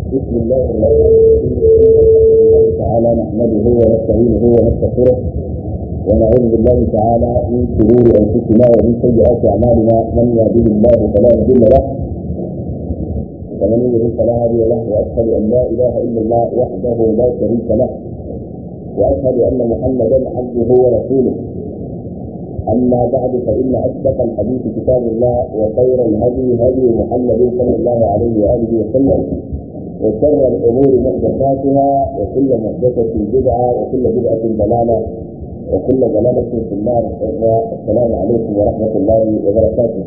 بسم الله الرحمن الرحيم الله تعالى نحمده ونستعينه ونستغفره ونعوذ بالله تعالى من شرور انفسنا ومن سيئات اعمالنا من يهده الله فلا مضل له ومن يضلل فلا هادي له واشهد ان لا اله الا الله وحده لا شريك له واشهد ان محمدا عبده ورسوله اما بعد فان اصدق الحديث كتاب الله وخير الهدي هدي محمد صلى الله عليه واله وسلم وشر الامور محدثاتها وكل محدثه بدعه وكل بدعه ضلاله وكل ضلاله في النار السلام عليكم ورحمه الله وبركاته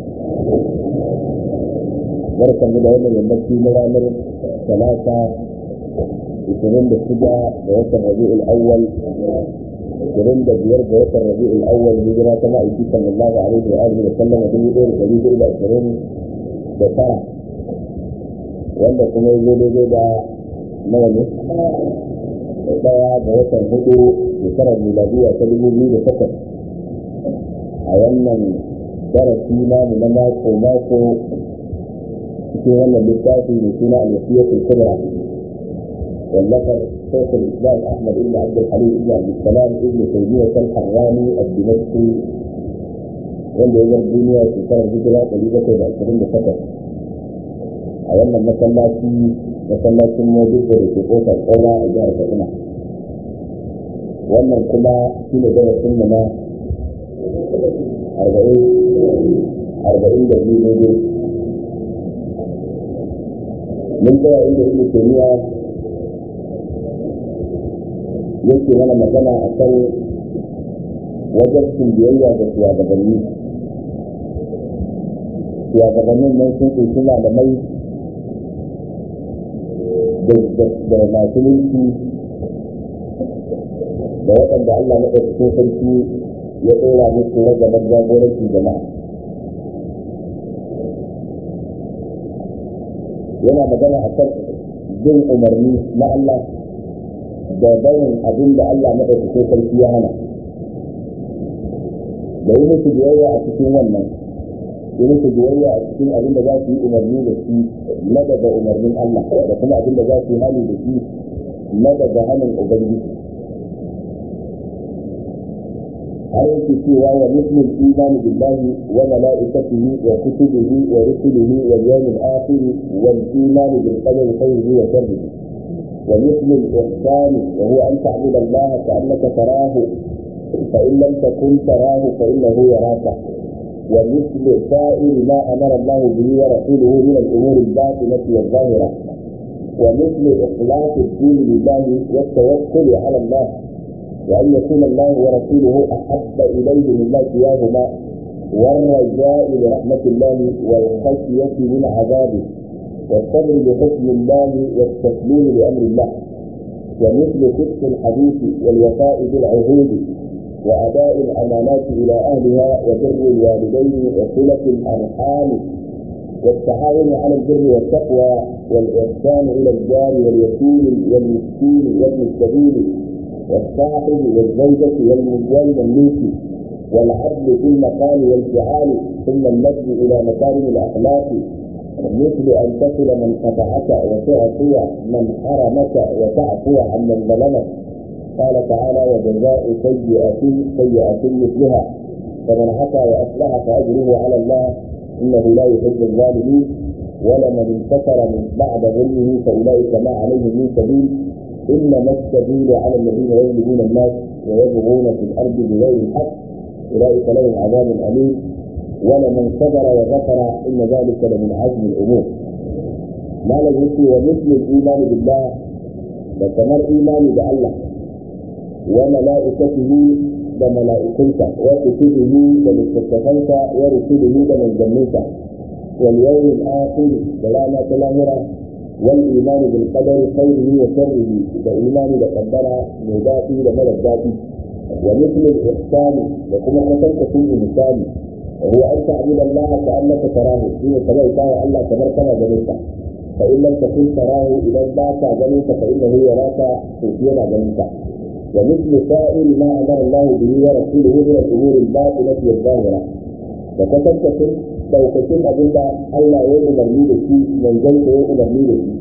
barkan mu da wannan yammaci na ranar talata ishirin da shida da watan rabi'ul awwal ishirin da biyar da watan rabi'ul awwal hijira ta ma'aiki sallallahu alaihi wa alihi wa sallam dubu ɗaya da ɗari hudu da ashirin da tara wanda kuma ya zo daidai da nawa ne ɗaya ga watan hudu shekarar miladiya ta dubu biyu da takwas a wannan darasi namu na mako mako cikin wannan littafi mai suna al-wasiyatul kubra wallafar شيخ الاسلام احمد بن عبد الحليم بن عبد السلام ابن تيميه الحراني الدمشقي wanda ya bar duniya shekarar hijira ɗari bakwai da ashirin da takwas a wannan masallaci masallacin mobile da ke kofar ƙaura a jihar kaduna wannan kuma shi ne darasin mu na arba'in arba'in da biyu daidai mun tsaya inda ibnu taymiya yake mana magana a kan wajabcin biyayya da shugabanni shugabannin nan sun ƙunshi malamai da masu mulki da waɗanda Allah na ɗaukakin sarki ya ɗora musu ragabar jagorancin jama'a yana magana a kan bin umarni na Allah da barin abin da Allah maɗaukakin sarki ya hana da yi musu biyayya a cikin wannan yi musu biyayya a cikin abin da za su yi umarni da shi na daga umarnin Allah da kuma abin da za su yi hali da shi na daga hannun Ubangiji har yake cewa wa muslim imani billahi wa malaikatihi wa kutubihi wa rusulihi wal yawmil akhir wal imani bil qadari khayrihi wa sharrihi ومثل الإحسان وهو أن تعبد الله كأنك تراه فإن لم تكن تراه فإنه يراك ومثل سائر ما أمر الله به ورسوله من الأمور الباطنة والظاهرة ومثل إخلاص الدين لله والتوكل على الله وأن يكون الله ورسوله أحب إليه مما سواهما والرجاء لرحمة الله والخشية من عذابه والصبر بحكم الله والتسليم لامر الله ومثل صدق الحديث والوفاء بالعهود واداء الامانات الى اهلها وبر الوالدين وصله الارحام والتعاون على البر والتقوى والاحسان الى الجار واليتيم والمسكين وابن السبيل والصاحب والزوجه والمملوك والعدل في المقال والفعال ثم المجد الى مكارم الاخلاق مثل أن تصل من قطعك وتعطي من حرمك وتعفو عن من ظلمك قال تعالى وجزاء سيئة سيئة مثلها فمن عفا وأصلح فأجره على الله إنه لا يحب الظالمين ولمن انتصر من بعد ظلمه فأولئك ما عليهم من سبيل إنما السبيل على الذين يظلمون الناس ويبغون في الأرض بغير الحق أولئك لهم عذاب أليم ولمن صبر وغفر ان ذلك لمن عزم الامور ما لم يكن ومثل الايمان بالله وكمر ايمان بالله وملائكته وملائكته وكتبه ومستشفيك ورسله ومن جنيك واليوم الاخر ولا تلاهرة والايمان بالقدر خيره وشره والايمان بقدر مضافي لمدى الذاتي ومثل الاحسان وكما قتلت فيه مثالي وهو أن تعبد الله كأنك تراه إن كما يطاع الله كما كما جنيك فإن لم تكن تراه إذا باك جنيك فإنه يراك توفينا جنيك ومثل سائر ما أمر الله به ورسوله من الأمور الباطنة والظاهرة وكتبت لو كتب أبدا الله يؤمر لي بشيء من جنك يؤمر لي بشيء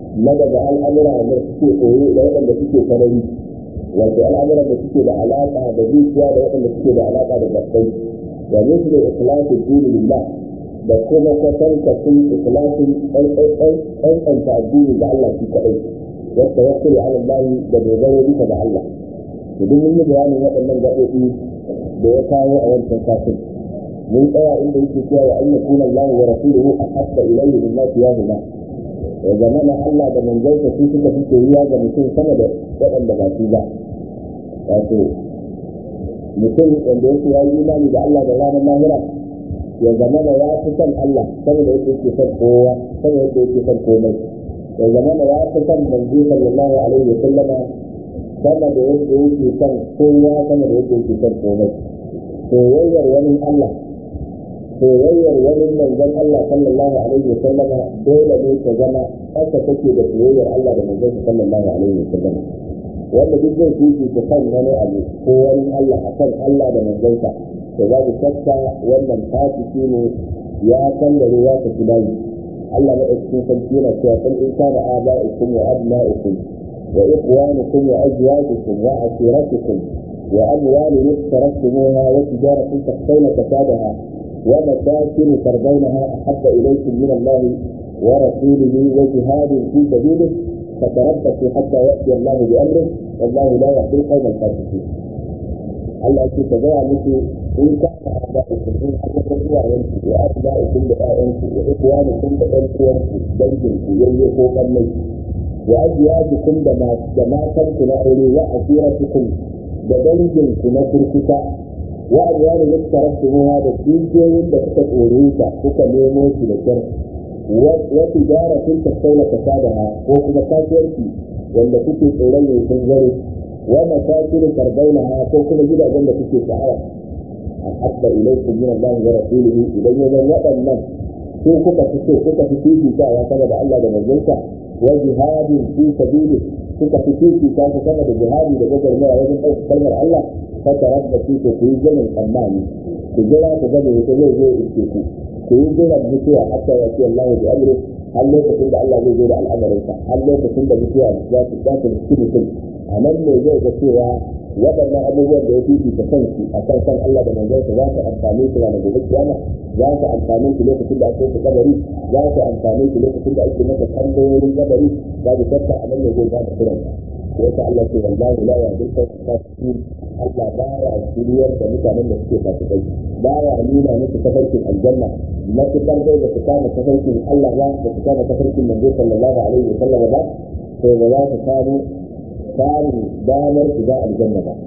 na daga al'amura da suke koyo da waɗanda suke sarari wato al'amuran da suke da alaƙa da zuciya da waɗanda suke da alaƙa da gabbai da musu da ikhlasin dini lillah da kuma kwatankacin ikhlasin ɗanɗanta addini ga Allah shi kaɗai wata wasu da Allah da dogaro bisa da Allah da duk mun yi bayanin waɗannan gaɓoɓi da ya kawo a wancan kafin mun tsaya inda yake cewa wa an yakuna Allah wa rasuluhu ahabba ilayhi mimma siyahuma ya zama na Allah da manzansa su suka fi soyuwa ga mutum sama da waɗanda ba su ba wato mutum wanda yake ya yi imani da Allah da ranar lahira ya zama da ya fi son Allah sama da yake yake son kowa sama da yake yake son komai ya zama da ya fi son manzo sallallahu alaihi wa sallama sama da yake yake son kowa sama da yake yake son komai soyayyar wani Allah soyayyar wani manzon Allah sallallahu alaihi wa sallama dole ne ta zama haka take da soyayyar Allah da manzon sallallahu alaihi wa sallama wanda duk zai fifi ta kan wani abu ko wani Allah a kan Allah da manzonsa to za ku shakka wannan fasiki ne ya san da ya tafi layi Allah na cikin sarki yana cewa kun in kana aba'ukum wa abna'ukum wa ikhwanukum wa azwajukum wa ashiratukum wa amwalun iqtaraftumuha wa tijaratun takhshawna kasadaha wa masakin tardawnaha ahabba ilaykum min Allah wa rasulihi wa jihadin fi sabilihi فتربصوا حتى ياتي الله بامره والله لا يهدي القوم الفاسقين. الله يكفي تبع مثل ان كان اباؤكم ان حدثت ايانكم وابناؤكم بآيانكم واخوانكم بأنكم بيتكم يليقوا قمي وازواجكم جماعتكم اولي وعشيرتكم بدنجكم نفركتا وأموال اقترفتموها بالديجين بكتا توريتا كتا نيموتي لكرة وتجارة تستولى فسادها وكما كاسيرتي wanda kuke tsoron ya sun zare wa masakin tardaunaha ko kuma gidajen da kuke sha'awa a habba ilaikum min Allah wa rasulihi idan ya zan waɗannan ko kuka fi so kuka fi fifitawa sama da Allah da manzonsa wa jihadin fi sabili kuka fi fifita su sama da jihadi da gagarmaya wajen ɗaukar kalmar Allah fa tarabbasu ku yi zaman tsammani ku jira ku gane wata zai zo iske ku ku yi jiran mutuwa hatta ya ce Allah bi amri har lokacin da Allah zai zo da al'amarinsa har lokacin da mutuwa za su za su riski mutum a nan ne zai ga cewa waɗannan abubuwan da ya fifita kansu a kan san Allah da manzonsa za su amfani su ranar gobe kiyama za su amfani su lokacin da ake su kabari za su amfani su lokacin da ake masa tambayoyin kabari za su tatta a nan ne zai ba da kiran wata Allah ce wallahi la ya dinka fasikin Allah baya shiryar da mutanen da suke fasikai baya nuna musu tafarkin aljanna matukar dai da su kama tafarkin Allah ba da su kama tafarkin manzo sallallahu alaihi wa sallam ba to ba za su samu samun damar shiga aljanna ba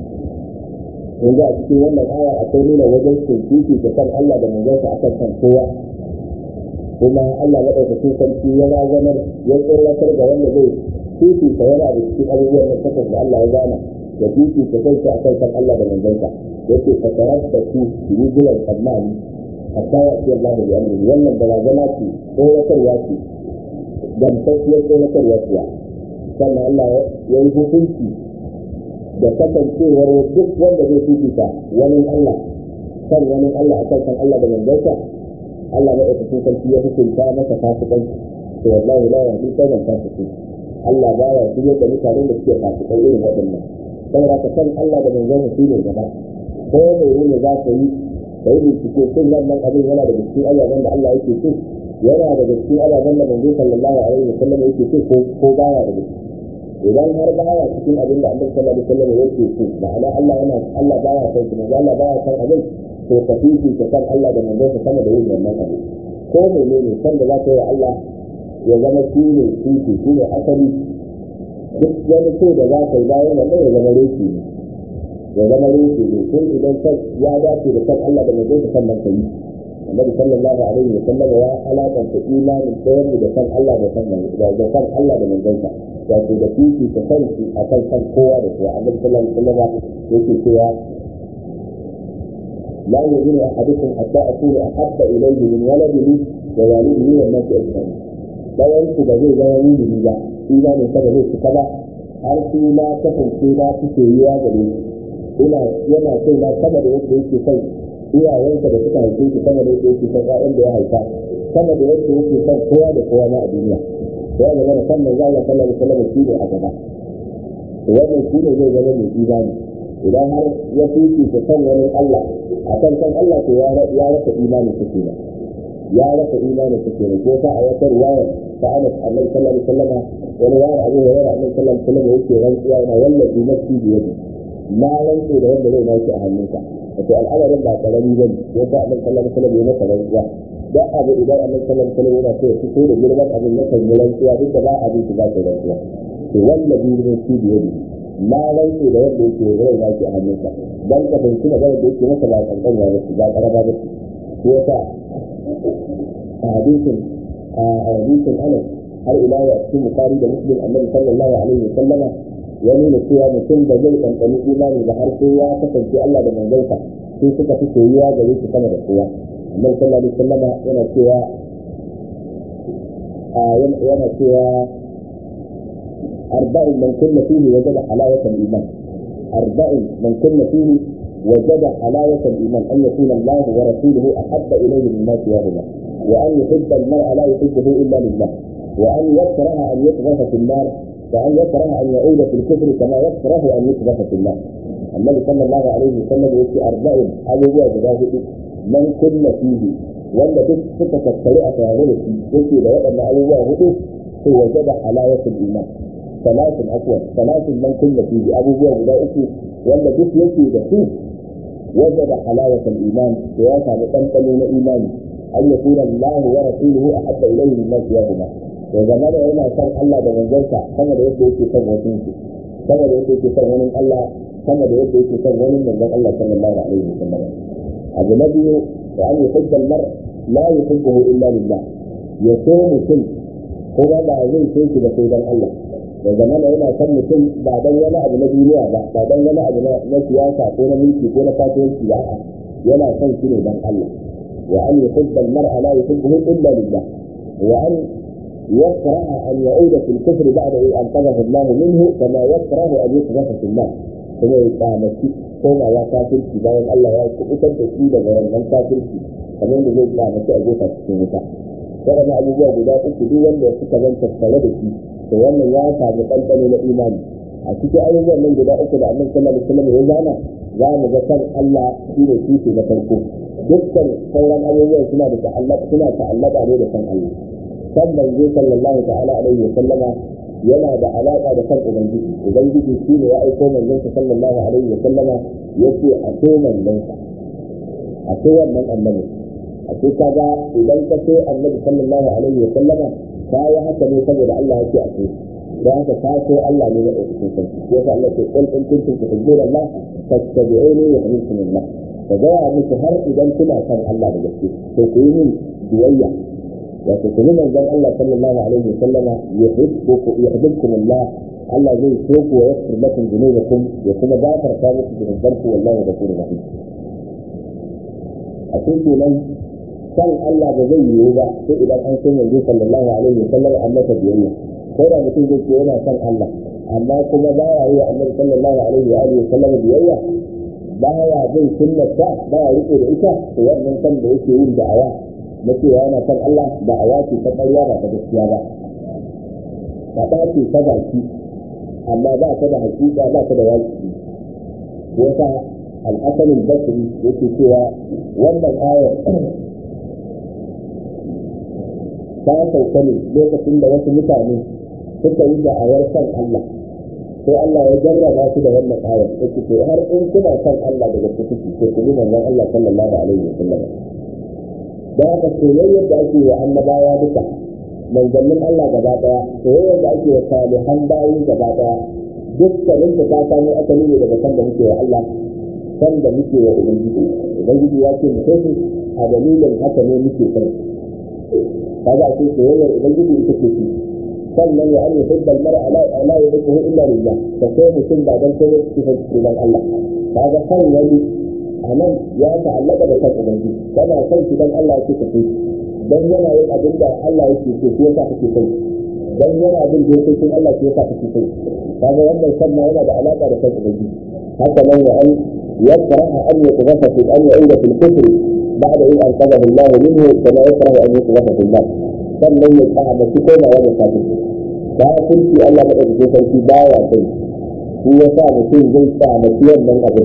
yanzu a cikin wannan aya akwai nuna wajen tuntuki da kan Allah da manzonsa akan kan kowa kuma Allah maɗaukakin sarki ya razanar ya tsoratar da wanda zai fifita yana da cikin abubuwan da takwas da Allah ya gana da fifita kansa akan kan Allah da manzonsa yake fatarar da su su yi jiran tsammani hatta ya ce Allah da amri wannan barazana ce tsoratarwa ce gamsasshiyar tsoratarwa ce sannan Allah ya yi hukunci da kasancewar duk wanda zai fifita wani Allah kan wani Allah a kan Allah da manzansa Allah na ɗaukakin sarki ya hukunta masa fasikanci to wallahi la ya hin sauran fasiki Allah ba ya shirya da mutanen da suke fasikai irin waɗannan saboda ka san Allah da manzansa shi ne gaba ko ne ne za ka yi ka yi bincike sun wannan abin yana da cikin ababen da Allah yake so yana da cikin ababen da manzo sallallahu alaihi wa sallam yake so ko ko baya da gaske idan har baya cikin abin da Annabi sallallahu alaihi wa sallam yake so ma'ana Allah yana Allah baya son shi manzo Allah baya son abin to ka fifi ka san Allah da manzo sama da yin wannan abu ko menene san da za ka yi Allah ya zama shi ne fifi shi ne asali duk wani so da za ka yi bayan wannan ya zama reshi ne ya zama rufe ne kun idan kan ya dace da kan Allah da mai zai san nan kai Annabi sallallahu alaihi wa sallam ya alakanta imanin ɗayan da kan Allah da kan da kan Allah da manzon sa wato da fifi ta kanki akan kan kowa da kowa Annabi sallallahu alaihi wa sallam yake cewa لا يؤمن احدكم حتى اكون احب اليه من ولده ووالده والناس اجمعين. لا ينسى بذي لا يؤمن بالله ايمان كذا ليس كذا har su na kasance na fi soyuwa gare shi ina yana so na sama da yadda yake son iyayensa da suka haife shi sama da yadda yake son ƴaƴan da ya haifa sama da yadda yake son kowa da kowa na a duniya ya zama da kan manzo Allah sallallahu alaihi wasallam shi ne a gaba wannan shi ne zai zama mai imani idan har ya fifi ta kan wani Allah a kan kan Allah to ya rasa imani ta kenan ya rasa imani ta kenan ko ta a wata riwaya ta Anas Annabi sallallahu alaihi wasallam wani riwaya Abu Hurairah Annabi sallallahu alaihi wasallam yake rantsuwa yana wallahi nafsi bi yadi na rantsu da wanda zai nashi a hannunsa wato al'amarin ba karami bane ko ta Annabi sallallahu alaihi wasallam ya masa rantsuwa da abu idan Annabi sallallahu alaihi wasallam yana so ya fito da girman abin na kan rantsuwa duk da ba abin da za ta rantsuwa to wallahi nafsi bi yadi na rantsu da wanda yake rai na shi a hannunsa dan ka fahimci magana da yake masa ba kankan ya ba ba karaba ba shi yasa a hadisin a hadisin Anas har ila ya cikin Bukhari da Muslim Annabi sallallahu alaihi wa sallama ya nuna cewa mutum da zai ɗanɗani imani da har sai ya kasance Allah da manzansa sai suka fi soyuwa gare shi sama da kowa Annabi sallallahu alaihi wa sallama yana cewa yana cewa أربع من كن فيه وجد حلاوة الإيمان أربع من كن فيه وجد حلاوة الإيمان أن يكون الله ورسوله أحب إليه مما سواهما وأن يحب المرء لا يحبه إلا لله وأن يكره أن يقذف في النار وأن يكره أن يعود في الكفر كما يكره أن يقذف في النار النبي صلى الله عليه وسلم يقول أربع أبو جداه من كن فيه wanda duk suka tattare a tare da shi yake da waɗannan abubuwa hudu sai wajada halawatul iman salatin akwai salatin man kunna fi abubuwa guda uku wanda duk yake da su wanda da halawatul iman to ya samu ɗanɗano na imani an ya tura Allah wa rasuluhu a habba ilayhi min nasiyahuma to zama da yana son Allah da manzonsa sama da yadda yake son wasu su sama da yadda yake son wani Allah sama da yadda yake son wani manzon Allah sallallahu alaihi wasallam abu na biyu da an yuhibba al-mar la yuhibbuhu illa lillah ya so mutum kuma ba zai so shi da sai dan Allah da zama da yana son mutum ba dan wani abu na duniya ba ba dan wani abu na siyasa ko na mulki ko na kasuwanci ba yana son shi ne dan Allah wa an yuhibba al-mar'a la yuhibbuhu illa lillah wa an يكره أن يعود في الكفر بعد أن أنقذه الله منه كما يكره أن يقذف في النار kuma ya kyamaci komawa kafirci bayan Allah ya kubutar da shi daga wannan kafirci kamar da zai kyamaci a jefa cikin wuta waɗannan abubuwa guda uku duk wanda suka zan tattare da shi to wannan ya samu ɗanɗano na imani a cikin abubuwan nan guda uku da annabi sallallahu alaihi wasallam ya zana za mu ga kan Allah shi ne tushe na farko dukkan sauran abubuwan suna da ta'allaka suna ta'allaka ne da kan Allah kan manzo sallallahu ta'ala alaihi wasallama yana da alaka da kan ubangiji ubangiji shi ne ya aiko manzon sallallahu alaihi wasallama yace a so manzon a so wannan annabi a ce kaga idan ka so annabi sallallahu alaihi wasallama ka yi haka ne saboda Allah ya ce a so da haka ka so Allah ne na ɗaukakin sarki ya sa Allah ce qul in kuntum tuhibbuna Allah fattabi'uni yuhibbukum Allah ka ga ya muku har idan kuna son Allah da gaske to ku yi min biyayya wato ku yi manzon Allah sallallahu alaihi wasallama yuhibbukum yuhibbukum Allah Allah zai so ku wa yaghfir lakum dhunubakum ya kuma gafarta muku dhunubanku wallahu ghafurur rahim a cikin nan san Allah ba zai yiwu ba sai idan an san manzo sallallahu alaihi wasallam an masa biyayya ko da mutum zai ce yana son Allah amma kuma ba ya yi wa annabi sallallahu alaihi wa alihi wasallam biyayya ba ya bin sunnarsa ba ya rike da ita to wannan san da yake yin da'awa na cewa yana son Allah da'awa ce ta ƙarya ba ta gaskiya ba faɗa ce ta baki amma ba ta da hakika ba ta da waki yasa al-hasan al-basri yake cewa wannan ayar ta sauka ne lokacin da wasu mutane suka yi da'awar son Allah sai Allah ya jarraba su da wannan ayar yake to har in kuna son Allah da gaske kuke to ku yi manzon Allah sallallahu alaihi wa sallam da haka soyayyar da ake wa annabawa duka manzannin Allah gaba daya soyayyar da ake wa salihan bayi gaba daya dukkanin ta ta samu asali ne daga san da muke wa Allah san da muke wa ubangiji ubangiji ya ce mu kai a dalilin haka ne muke san kaga ake soyayyar ubangiji ita ce shi sannan ya an yuhibba al-mar'a la la yuhibbuhu illa lillah da sai mutum ba dan sai shi fa dan Allah kaga san wani anan ya ta'allaka da kan ubangiji kana san shi dan Allah yake kace dan yana yin abin da Allah yake so shi yasa kake sai dan yana bin dokokin Allah shi yasa kake sai kaga wannan sannan yana da alaka da kan ubangiji haka nan ya an yakraha an yataghafa fi an ya'uda fil kufr بعد إذ أنقذه الله منه كما يكره أن يقذف في النار sannan ya kyamaci komawa da kafirci kafirci Allah madaukakin sarki baya kai shi ya sa mutum zai kyamaci wannan abin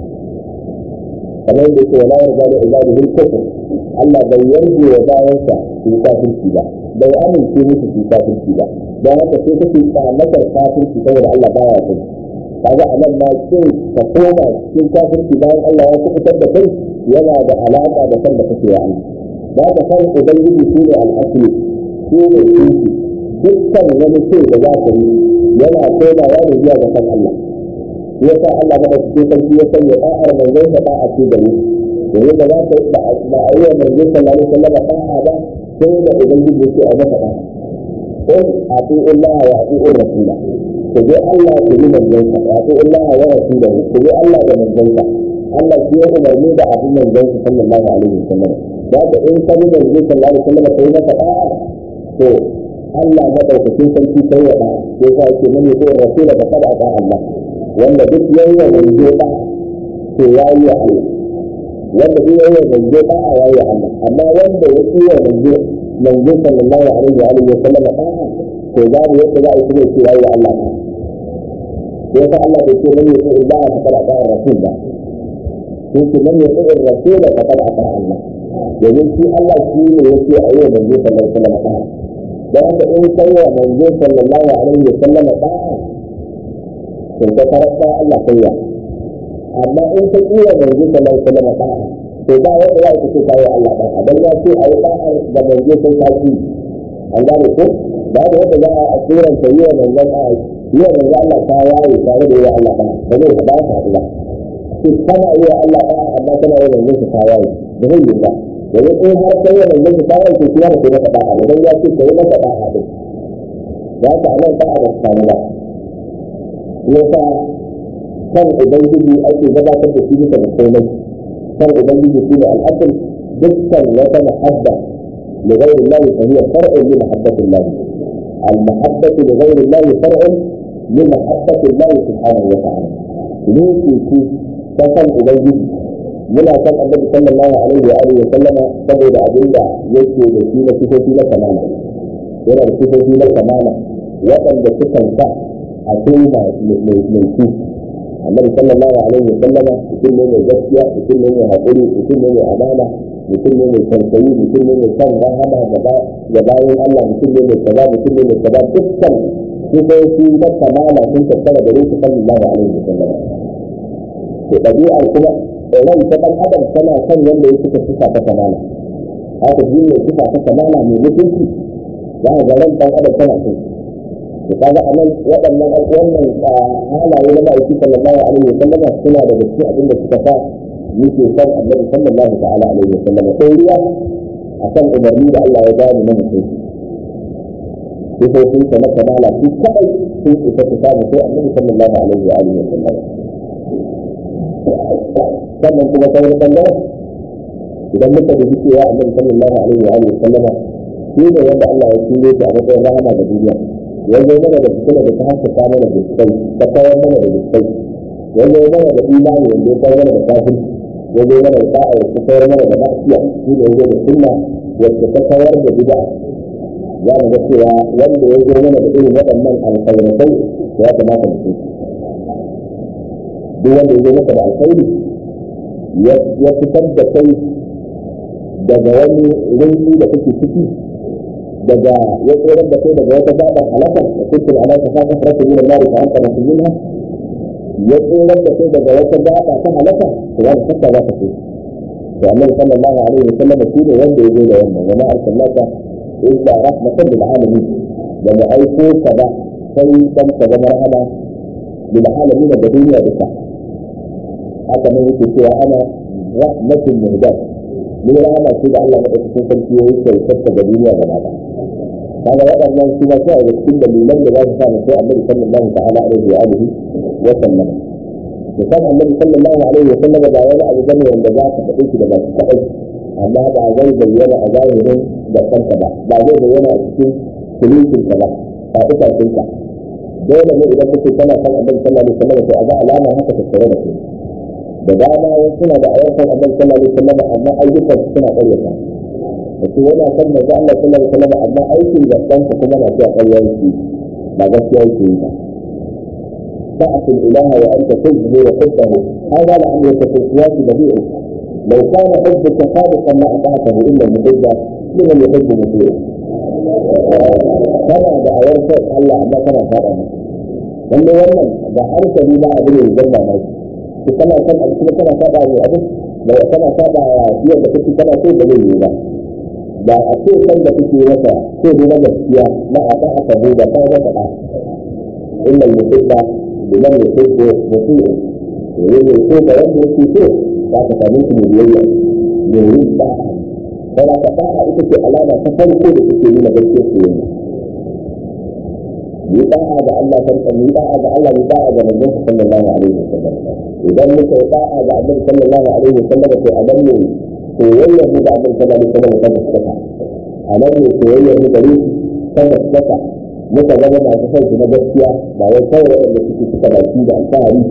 kamar da ke wala yarda da ibadihi al-kufr Allah bai yarda wa bayansa su kafirci ba bai amince musu su kafirci ba don haka sai kake kyamatar kafirci saboda Allah baya kai kaga a nan ma kin ka koma cikin kafirci bayan Allah ya kubutar da kai yana da alaka da san da kake wa Allah ba ka san ubangiji shi ne al'asli shi ne tushe dukkan wani ce da za ka yi yana komawa ne zuwa ga san Allah shi yasa Allah maka cikin sarki ya sanya da'ar manzon da da'a ce da ni domin da za ka yi ba a yi wa manzon sallallahu alaihi wasallam da'a ba sai da ubangiji ya ce a maka da'a in ati'u Allah wa ati'u Rasula ku bi Allah ku bi manzonsa wa ati'u Allah wa Rasulahu ku bi Allah da manzonsa Allah shi ya umarni da abin manzonsa sallallahu alaihi wasallam da ka in ka bi manzo sallallahu alaihi wasallam kai maka da'a to Allah madaukakin sarki sai ya da'a sai ka ce mun yi ko Rasula da kada ta Allah wanda duk yayi wa manzo da'a to yayi wa Allah wanda duk yayi wa manzo da'a yayi wa Allah amma wanda ya yi wa manzo manzo sallallahu alaihi wa alihi wasallam da'a to babu yadda za a yi kuma cewa ya Allah ta ya sa Allah bai ce man ya sai ba ta kada ta rasul ba sai ce man ya sai rasul da ta kada ta Allah domin shi Allah shi ne yake a yau manzo sallallahu alaihi wasallam ta dan haka in kai wa manzo sallallahu alaihi wasallam ta to ka karanta Allah kai ya amma in ka iya manzo sallallahu alaihi wasallam ta to ba wanda ya ce kai Allah ta dan ya ce ayi ta da manzo sai ka ci an gane ko ba da yadda za a turan ta yi wa manzon a yi wa manzon Allah ta yaye tare da yi wa Allah ba ba zai ba ta haɗu ba shi kana yi wa Allah ba amma kana yi wa manzon ta yaye ba zai yi ba domin in har kai wa manzon ta yaye to kuma ka maka da'a idan ya ce ka yi maka da'a din ya ta nan da'a da samu ba yasa kan ubangiji ake gabatar da shi bisa da komai kan ubangiji shi ne al'asal dukkan wata muhabba لغير الله فهي فرع لمحبة الله المحبة لغير الله فرع لمحبة الله سبحانه وتعالى ليس في فصل أبيه منا كان النبي صلى الله عليه وآله وسلم saboda abin da yake da shi na sifofi na kamala yana da sifofi na kamala waɗanda sukan sa a kai mai su annabi sallallahu alaihi wa sallama mutum ne mai gaskiya mutum ne mai haƙuri mutum ne mai amana mutum ne mai tausayi mutum ne mai son rahama ga bayan Allah mutum ne mai kaza mutum ne mai kaza dukkan sifofi na kamala sun tattara da rufe sallallahu alaihi wa sallam to ɗabi'ar kuma ran ta ɗan adam tana son wanda ya suka sifa ta kamala haka shi ne sifa ta kamala mai mutunci za a ga ran ɗan adam tana son to kaga a nan waɗannan wannan halaye na ma'aiki sallallahu alaihi wa sallama suna da gaske abin da suka sa yake son annabi sallallahu ta'ala alaihi wa sallama sai riya akan umarni da Allah ya bani na mutum sifofin sa na kamala su kadai sun isa su samu sai annabi sallallahu alaihi wa alihi wa sallama sannan kuma ta wani bangaren idan muka da cewa annabi sallallahu alaihi wa alihi wa sallama shi ne wanda Allah ya turo shi a matsayin rahama ga duniya ya zo mana da fitina da ta haskaka mana da kai ta kawar mana da kai ya zo mana da imani wanda ya kawar mana da kafin ya zo mana da sa'a ya kawar mana da ma'asiya shi ne ya zo da sunna wacce ta kawar da bid'a za mu ga cewa wanda ya zo mana da irin waɗannan alkhairatai ya kamata mu duk wanda ya zo maka da alkhairi ya fitar da kai daga wani rinki da kake ciki daga ya tsoron da kai daga wata gabar halakar da kuka ala ta fata farko min Allah ta anta musulminha ya tsoron da kai daga wata gaba ta halaka to ya saka za ka ce to annabi sallallahu alaihi wa sallam shi ne wanda ya zo da wannan wa ma arsalnaka illa rahmatan lil alamin da mu aiko ka ba sai dan ka zama rahama lil alamin da duniya duka haka ne yake cewa ana rahmatul muhdat ni rahama ce da Allah madaukakin sarki ya yi kyautar ga duniya gaba ɗaya kaga waɗannan su ma sai da cikin dalilan da za su sa sai annabi sallallahu ta'ala alaihi wa alihi wa sallam musamman annabi sallallahu alaihi wa sallam ba wani abu bane wanda za ka faɗi shi da ba kaɗai amma ba zai bayyana a zahirin da kanka ba ba zai bayyana a cikin sulukin ka ba ba itacin ka dole ne idan kake kana san annabi sallallahu alaihi wa sallam to a ga alama haka ta tsare da kai da dama wasu suna da ayyukan annabi sallallahu alaihi wa sallam amma ayyukan suna ƙaryata ce yana son manzo Allah sallallahu alaihi wasallam amma aikin da kansa kuma na cewa ƙarya yake ba gaskiya yake yi ba تعصي الإله وأنت تجزي وحبه هذا لعمرك في القياس بديع لو كان حبك صادقا ما أطعته إلا المحب لمن يحب مطيعه كما da a yanka Allah amma kana fara ne wanda wannan da hankali ba abin da zama mai ki kana san abu kuma kana fada ne abu da kana fada ya yadda kake kana so da zai yi ba da a ce san da kake masa ko ne na gaskiya na a ta aka bu da kai da da inda mutunta bilan ya ce ko mutum ne ne ko da wanda yake so za ka same shi ne biyayya ne yin da'a kana ka da'a ita ce alama ta farko da take nuna gaskiyar soyayya yi da'a ga Allah farkon yi da'a ga Allah yi da'a ga manzon sallallahu alaihi wasallam idan muka yi da'a ga Annabi sallallahu alaihi wasallam to a nan ne soyayyar mu da Annabi sallallahu alaihi wasallam ta gaskata a nan ne soyayyar mu da shi ta gaskata muka zama masu son su na gaskiya ba wai kawai wanda suke suka baki da alfahari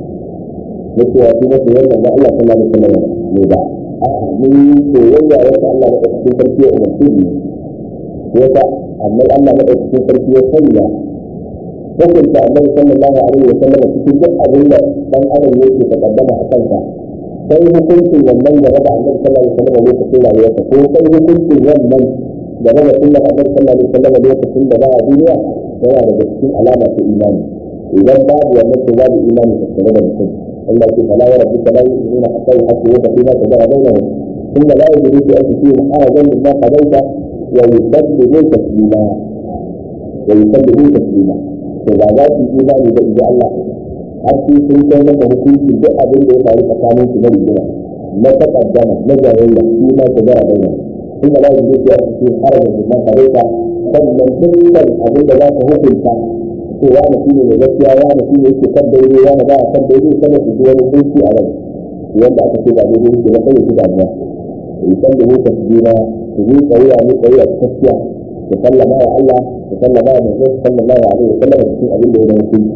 da cewa su masu yadda na Allah sallallahu alaihi wasallam ne ba a'a mun yi soyayya wata Allah da cikin sarki ya umarci ne ko ta amma Allah da cikin sarki ya sanya hukunta annabi sallallahu alaihi wasallam cikin duk abin da dan adam yake takaddama a kansa sai hukuncin wannan da raba annabi sallallahu alaihi wasallam lokacin rayuwarsa ko sai hukuncin wannan da raba sunnar annabi sallallahu alaihi wasallam lokacin da ba a duniya yana daga cikin alama ta imani idan babu wannan to babu imani tattare da mutum Allah ya ce fala wa rabbika la yu'minuna hatta yuhaqqimuka fima shajara bainahum thumma la yajidu fi anfusihim harajan mimma qadaita wa yusallimu taslima wa yusallimu taslima to ba za su imani da inda Allah har sai sun kai maka hukunci duk abin da ya faru tsakanin su na rigima na takaddama na jayayya shi ma shajara bainahum ثم لا يجوز أن يكون حرج مما قضيت sannan dukkan abin da za ka hukunta ko wani shi ne gaskiya wani shi ne yake kan daidai wani ba a kan daidai kada su ji wani hukunci a rai wanda aka ce ba daidai yake ba kai su damuwa yi san da muka su jina su yi tsayuwa ne tsayuwa ta gaskiya su sallama wa Allah su sallama wa manzo su sallama wa alaihi sallama cikin abin da ya zama hukunci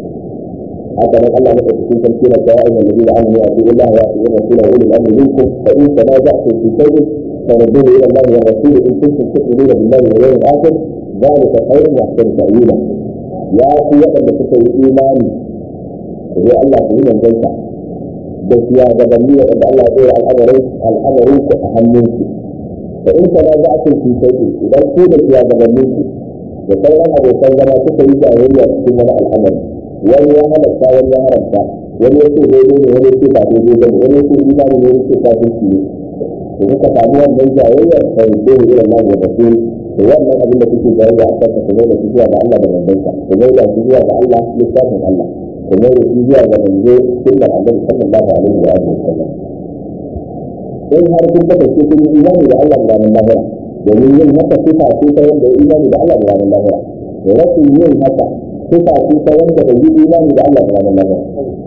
haka nan Allah maka cikin sarki na ta ayyukan da zai amuru a cikin Allah ya fi yin rasula wa ulul amri minkum fa in tanaza'tum fi shay'in فردوه الى الله والرسول ان كنتم تؤمنون بالله واليوم الاخر ذلك خير واحسن تاويلا يا في وقت تكون ايماني هو الله في من ذلك بس يا جبلية ان الله يقول الامر الامر اهمك فان تنازعتم في شيء اذا كنت يا جبلية وكان ابو سلمة تكون جاهلية في الامر wani ya halatta wani ya haramta wani ya ce daidai ne wani ya ce ba daidai ba ne wani ya ce imani ne wani ya ce kafirci ne da kuka samu wannan jayayyar sai ko ne irin nan da su to wannan abin da kuke jayayya a kansa ku da shi zuwa ga Allah da manzonsa ku da shi zuwa ga Allah littafin Allah ku da shi zuwa ga manzo sunnar Annabi sallallahu alaihi wa alihi wasallam in har kun kasance kun yi imani da Allah da ranar lahira domin yin haka sifa ce ta wanda ya imani da Allah da ranar lahira da rashin yin haka sifa ce ta wanda bai yi imani da Allah da ranar lahira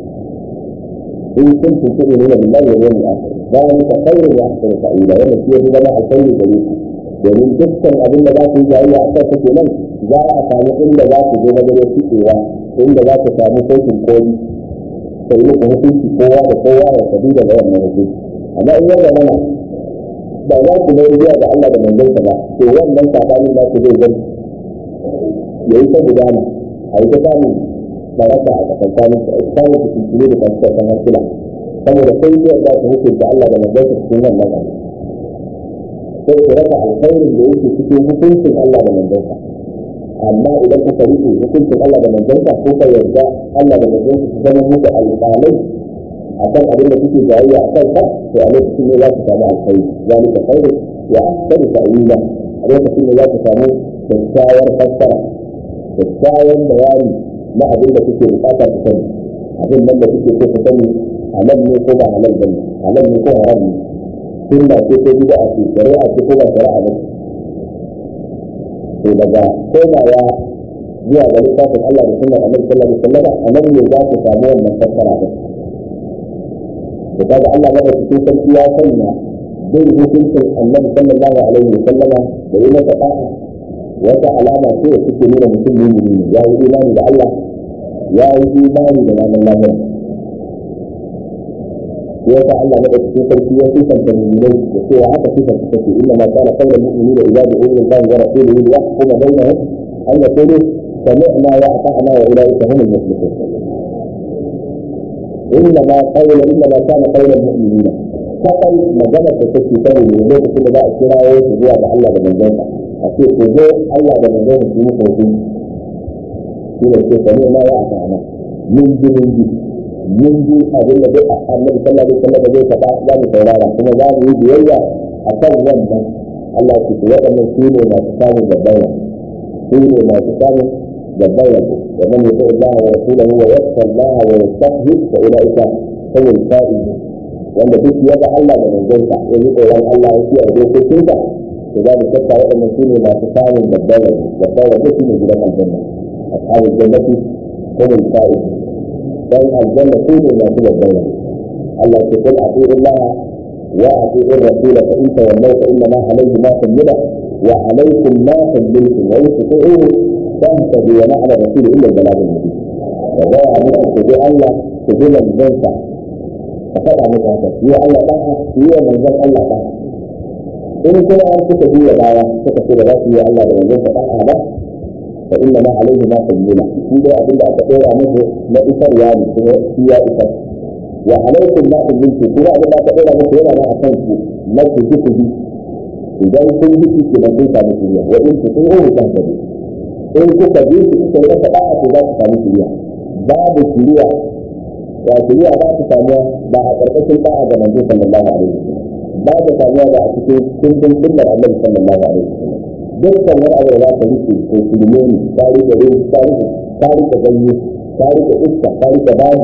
in kuntum tu'minuna billahi wal yawmil akhir ذلك خير واحسن تأويلا wannan shi yafi zama alkhairi gare ku domin dukkan abin da za ku yi jayayya a kan kake nan za a samu inda za ku zo wajen fitewa inda za ku samu kotun koli sai muku hukunci kowa da kowa ya tabi da wannan hukunci amma in yadda mana ba za ku bai zuwa ga Allah da manzonsa ba to wannan sabanin za ku zai zai ya yi ta gudana a yi ta samun baraka a tsakankanin su a samun su da kasuwa hankula saboda sai zai za su hukunta Allah da manzansa cikin wannan abu sai ku rasa alkhairin da yake cikin hukuncin Allah da manzansa amma idan kuka rike hukuncin Allah da manzansa ko ka yarda Allah da manzansa su zama muku alƙalai a kan abin da kuke jayayya a kan ka to a lokacin ne za ku samu alkhairi zalika khairu wa ahsanu ta'wila a lokacin ne za ku samu kyakkyawar fassara kyakkyawan bayani na abin da kuke bukata ku sani abin nan da kuke so ku sani halal ne ko ba halal bane halal ne ko haram ne sunna ce ko bid'a ce shari'a ce ko ba shari'a ba to daga komawa zuwa ga littafin Allah da sunnar Annabi sallallahu alaihi wasallam a nan ne za ku samu wannan fassara din to kaga Allah maka cikin sarki ya sanya bin hukuncin Annabi sallallahu alaihi wasallama da yi masa ta'a wata alama ce da suke nuna mutum mumini ne ya yi imani da Allah ya yi imani da ranar lahira yasa Allah na ɗauki sarki ya sifanta mu'minai da cewa haka sifanta take inna ma kana qawla mu'minina idza du'u ila Allah wa rasulihi li yahkuma bainahum an yaqulu sami'na wa ata'na wa ulaika humul muflihun inna ma qawla inna ma kana qawla mu'minina kakan magana da take sani ne lokacin da za a kirawo su zuwa ga Allah da manzonsa a ce ku zo Allah da manzonsa su yi hukunci shi ne ce sami'na wa ata'na min ji min ji mun ji abin da duk annabi sallallahu alaihi wasallam zai faɗa za mu saurara kuma za mu yi biyayya a kan wannan Allah ya ce waɗannan su ne masu samun gabbaya su ne masu samun gabbaya wa man yuti Allah wa rasulahu wa yakhsha Allah wa yastahzi fa ulaika humul faizun wanda duk ya ga Allah da manzonsa ya yi tsoron Allah ya kiyaye dokokinsa to za mu tabbata waɗannan su ne masu samun gabbaya gabbaya duk ne gidan aljanna ashabul jannati humul faizun dan aljanna su ne masu gabbaya Allah ce kul ati'u Allah wa ati'u ar-rasul fa in tawallaw fa inna ma alayhi ma tammila wa alaykum ma tammiltum wa in tuti'uhu tahtadu wa ma'ana rasul illa al-balagh al-mubin wa ga muku ku bi Allah ku bi manzonsa ka faɗa muku haka yi Allah ba yi wa manzon Allah ba in kuma an suka biya baya suka ce da za su yi Allah da manzonsa ba ba فإنما عليه ما تجمله إذا أبدا أتقول عنه لا إثر يعني هي إثر وعليكم ما تجملته كلا أبدا أتقول عنه هنا ما أخنك ما تجمله به إذا كنت بك كما كنت مثليا وإن تطيعه تهتدي إن كنت بيك إنت لا تبعت ذات مثليا باب الشريعة والشريعة لا تسامى بعد أرقص الباعة من صلى الله عليه وسلم بعد سامى بعد كنتم كل النبي صلى الله عليه وسلم dukkan wani abu da za ka rike ko shirme ne ka rike rin ka rike ka rike ganye ka rike iska ka rike babu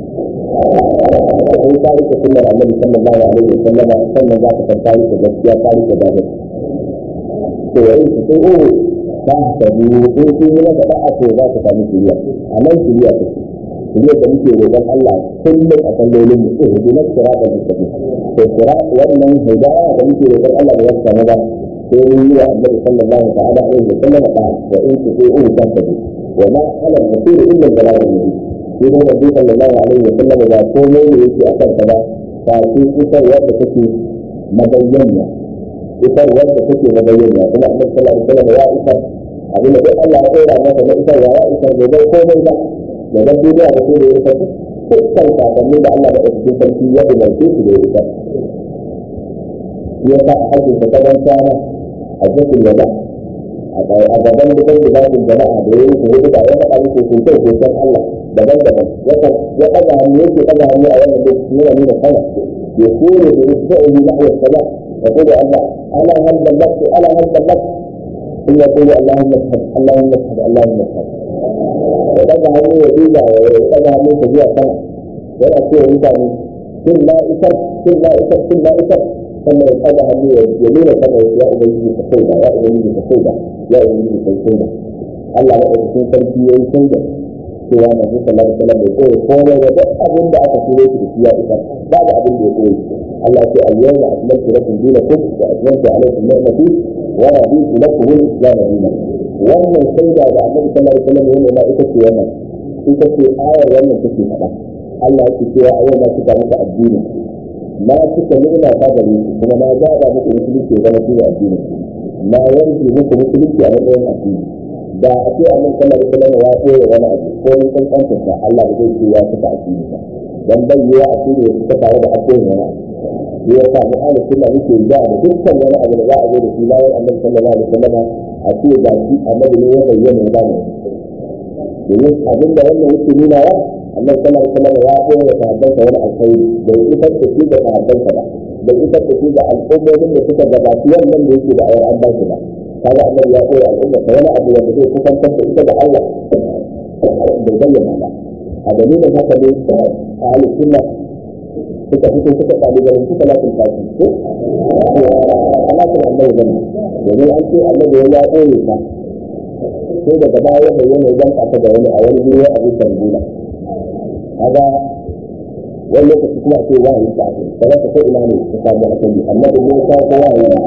sai ka rike sunnar annabi sallallahu alaihi wa sallam sannan za ka san ka rike gaskiya ka rike babu to yayin su sai oh ka tabi ko sun yi maka da'a to za ka samu shiriya a nan shiriya ta ce shiriya da muke roƙon Allah kullum a sallolin mu eh bi nasira da mustaqim to sira wannan hidaya da muke roƙon Allah da ya samu ba sai yi wa annabi sallallahu ta'ala alaihi wa sallam da wa in tu'u tahtadu wa ma ala al-rasul illa al-balagh al-mubin shi ne nabi sallallahu alaihi wa sallam da komai da yake akan ta ba ta ce isar wanda take mabayyana isar wanda take mabayyana kuma annabi sallallahu alaihi wa sallam ya isar abin da Allah ya tsora masa na isar ya isar da bai komai ba da dan duniya da sai da ya isar dukkan sakonnin da Allah da cikin sarki ya umarce su da ya isar ya sa a hajjin ta kadan sana hajjatul wada a gaban gidan da babin jama'a da yayin su hudu da ya faɗa muku sosai sosai Allah daban-daban ya ɗaga hannu yake ɗaga hannu a wannan lokaci yana nuna sama ya kore da yasba'u nahwa sama ya kore Allah ana hal ballaqtu ana hal ballaqtu in ya kore Allahumma shahad Allahumma shahad Allahumma shahad ya ɗaga hannu ya duba ya ɗaga hannu ta zuwa sama yana cewa mutane sun la isar sun la isar sun la isar sannan ya ɗaga hannu ya nuna sama ya ubangiji ka sauda ya ubangiji ka sauda ya ubangiji ka sauda Allah ya ɗauki sarki ya yi sauda cewa na fi sallar sallar da koyi komai da duk abin da aka turo shi da shi ya isa ba da abin da ya koyi Allah ya ce al-yawma akmaltu lakum dinakum wa atmamtu alaykum ni'mati wa raditu lakum al-islam dinan wannan sauda da Annabi sallallahu alaihi wasallam yana ma ita ce wannan ita ce ayar wannan take faɗa Allah ya ce cewa a yau na cika muku addinin na cika ni'ima ta gare ku kuma na gaba muku musulunci ya zama shine addini na yanke muku musulunci a matsayin addini da a ce annabi sallallahu alaihi wasallam ya koya wani abu ko mun san kanta ta Allah ba zai ce ya cika addini ba dan bai yi a cikin ya cika tare da addini wani abu ya sa mu ahli sunna muke da da dukkan wani abu da za a zo da shi bayan annabi sallallahu alaihi wasallam a ce ga shi annabi ne ya bayyana da mu domin abin da wannan yake nuna wa annabi sallallahu alaihi wasallam ya koya da sahabbansa wani alkhairi da ya isar da shi da sahabbansa ba da isar da shi da al'ummomin da suka gabaci wannan da yake da ayar an ba shi ba kaga annabi ya koya al'umma ta wani abu wanda zai kusantar da ita da Allah bai bayyana ba a dalilin haka ne a halin sunna suka fito suka ɗali garin suka lafin tafi ko alaƙin annabi bane domin an ce annabi ya koye ta sai daga baya bayyana idan aka da wani a wani biyu a bisa gona kaga wani lokaci kuma ce wahayi ta ake kaga ta ko ina ne ta samu asali annabi ne ya kawo wahayi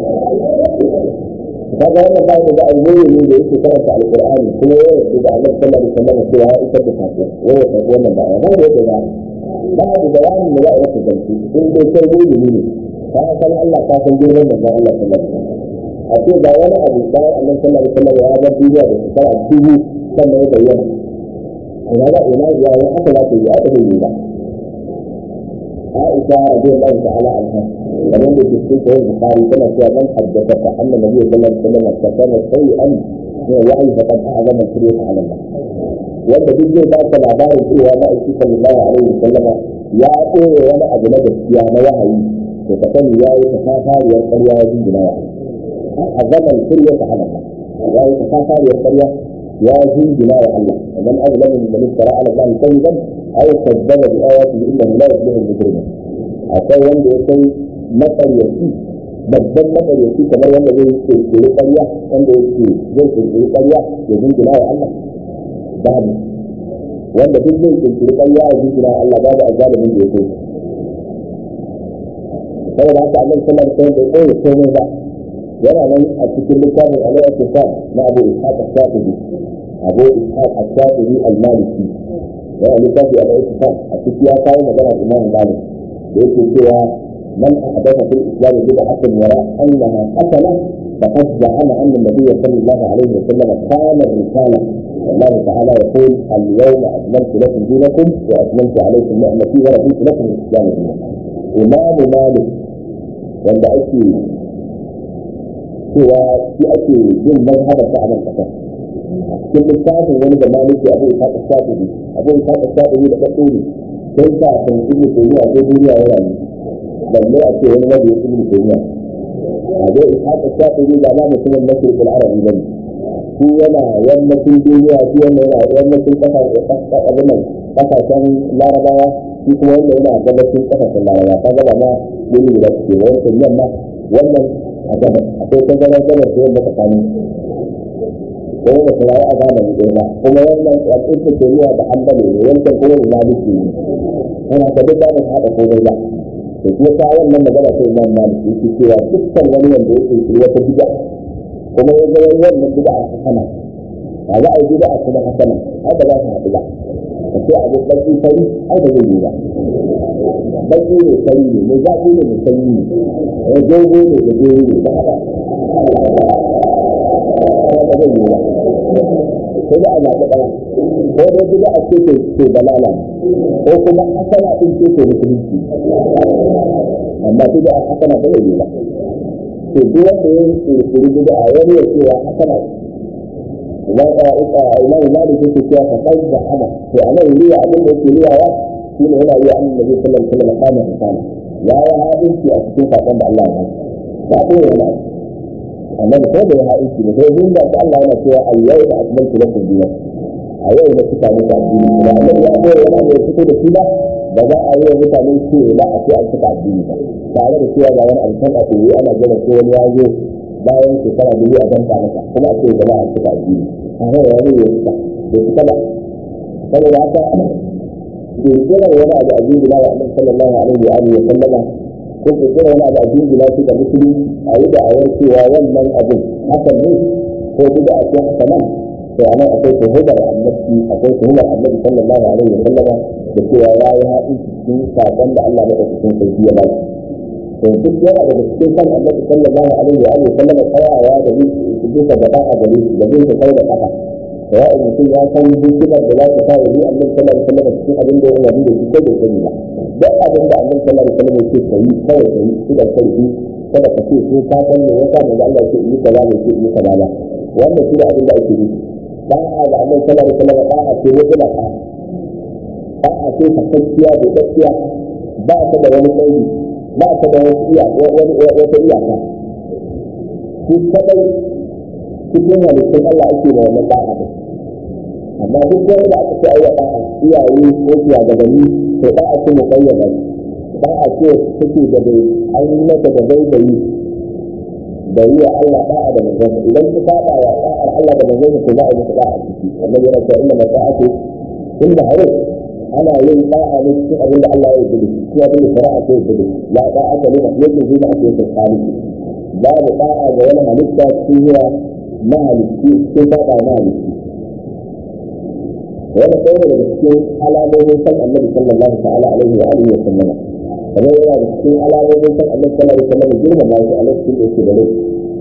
kaga wannan ba da alheri ne da yake karanta alqur'ani kuma ya yi da Allah sallallahu alaihi wasallam cewa ya isar da sako wai ya tafi wannan ba ba da yake ba babu bayanin da za a yi maka gamsu in dai kai mulmi ne ka san Allah ka san girman manzon Allah sallallahu alaihi wasallam a ce ga wani abu bayan annabi sallallahu alaihi wasallam ya bar duniya da shekara dubu sannan ya bayyana ina ga ina ya yi haka za ta yi haka zai yi ba Aisha radiyallahu ta'ala anha kamar da cikin sahih Bukhari tana cewa man haddatha anna nabiy sallallahu alaihi wasallam takana shay'an min wa'i faqad a'zama sirra ala Allah wanda duk zai baka labarin cewa na aiki sallallahu alaihi wasallam ya koya wani abu na gaskiya na wahayi to ka sani ya yi tafafariyar ƙarya ya jingina wa a zaman sirya ta ala ya yi tafafariyar ƙarya ya jingina wa Allah ومن أظلم ممن افترى على الله كذبا أو كذب بآياته إنه لا يفلح المجرمون akwai wanda ya kai matsaryaci babban matsaryaci kamar wanda zai kirkiri ƙarya wanda yake zai kirkiri ƙarya ya jingina wa Allah babu wanda duk zai kirkiri ƙarya ya jingina wa Allah babu azalimin da ya kai saboda haka Allah sallallahu alaihi wasallam bai koyi komai ba yana nan a cikin littafin al-Iqtisad na Abu Ishaq al-Shafi'i Abu Ishaq al-Shafi'i al-Maliki yana littafi al-Iqtisad a cikin ya kawo magana Imam Malik da yake cewa man ahdatha fil islam bid'atan yara annaha hasana faqad za'ama anna an-nabiy sallallahu alaihi wasallam kana risala والله تعالى يقول اليوم اكملت لكم دينكم واكملت عليكم نعمتي ورضيت لكم الاسلام دينا امام مالك wanda ake cewa shi ake yin mazhabar ta a nan kasar cikin littafin wani da maliki abu isa ta shafi abu isa ta shafi da ɗaɗɗo ne sai ta kan ibnu taymiya ko duniya ya rayu balle a ce wani wajen ibnu taymiya abu isa ta shafi ba ma mutumin masirikul arabi bane shi yana yammacin duniya shi yana yana yammacin kasashen larabawa shi kuma wanda yana gabacin kasashen larabawa ta gaba ma wuri guda suke wancan yamma wannan a gabas akwai tazarar gabas da yamma tsakanin ko da su rayu a zamani ɗaya ba kuma wannan al'ummar duniya da hambali ne wancan kuma da maliki ne yana ka duk da ba su haɗa komai ba to shi yasa wannan magana sai imam maliki yake cewa dukkan wani wanda ya kirkiri wata bid'a kuma ya ga wannan bid'a hasana ba za a yi bid'a kuma hasana ai ba za su haɗu ba ka ce abu baki fari ai ba zai yi ba baki ne fari ne mai zafi ne mai sanyi ne ya dogo ne da dogo ne ba haka ba zai yi ba ko da a zaɓi ɗaya ko dai bid'a ce ke ke balala ko kuma hasana ɗin ce ke musulunci amma bid'a hasana ba zai yi ba to duk wanda ya kirkiri bid'a wani ya cewa hasana imam malik yake cewa ka kai da ana to anan riya abin da yake riyawa shine yana iya annabi sallallahu alaihi wasallam kana hisana ya yi hadisi a cikin sakon da Allah ya ba ko yana annabi ko da ya hadisi da sai din da Allah yana cewa al-yawma akmaltu lakum dinakum a yau na cika muku addini da annabi ya zo yana da fito da shi ba ba za a yi wa mutane ce ba a ce an cika addini ba tare da cewa ga wani alkan a koyi ana gina ko wani ya zo bayan shekara biyu a danta masa kuma a ce gaba a cika addini tare da wani ya cika bai cika ba saboda haka kirkirar wani abu a jingina wa annabi sallallahu alaihi wa alihi wa sallama ko kirkirar wani abu a jingina shi da musulunci a yi da awar cewa wannan abin hakan ne ko bida a cikin hasanan to anan akwai tuhumar annabi akwai tuhumar annabi sallallahu alaihi wa sallama da cewa ya yi haɗin cikin saƙon da Allah maɗaukakin sarki ya ba shi to duk yana daga cikin kan annabi sallallahu alaihi wa alihi wa sallama tsayawa da yin bisa gaba a gare shi da bin sa kai da kafa sawa'u mutum ya san hikimar da za ta sa yi annabi sallallahu alaihi wasallam cikin abin da ya rabu da shi ko bai sani ba duk abin da annabi sallallahu alaihi wasallam yake kai kawai kai shi da kai kada ka ce ko ka san me yasa manzo Allah yake yi kaza ne yake yi kaza ba wannan shi da abin da ake nufi ba a da annabi sallallahu alaihi wasallam ba a ce wani ba ba a ce fakakkiya da gaskiya ba ta da wani tsayi ba ta da wani iya wani wata iyaka shi kadai cikin halittun Allah ake da wannan ba'a da amma duk wani da aka ce ai wa ba'a iyaye ko shugabanni to ba'a ce mu bayyana ba'a ce take da bai an yi mata da bai bai da yi wa Allah ba'a da manzon idan ku saba wa ba'ar Allah da manzon ku za a yi ba'a a ciki annabi yana cewa inna mata'atu inda hawa ana yin ba'a ne cikin abin da Allah ya yi da shi abin da shari'a ce da la ba'ata ne da yake zuwa a cikin tsari babu ba'a ga wani halitta cikin zuwa mahalicci sai saba mahalicci wani ɗaya daga cikin alamomin san annabi sallallahu ta'ala alaihi wa alihi wa sallama kamar yana da cikin alamomin san annabi sallallahu alaihi wa sallama girmama shi a lokacin da yake da rai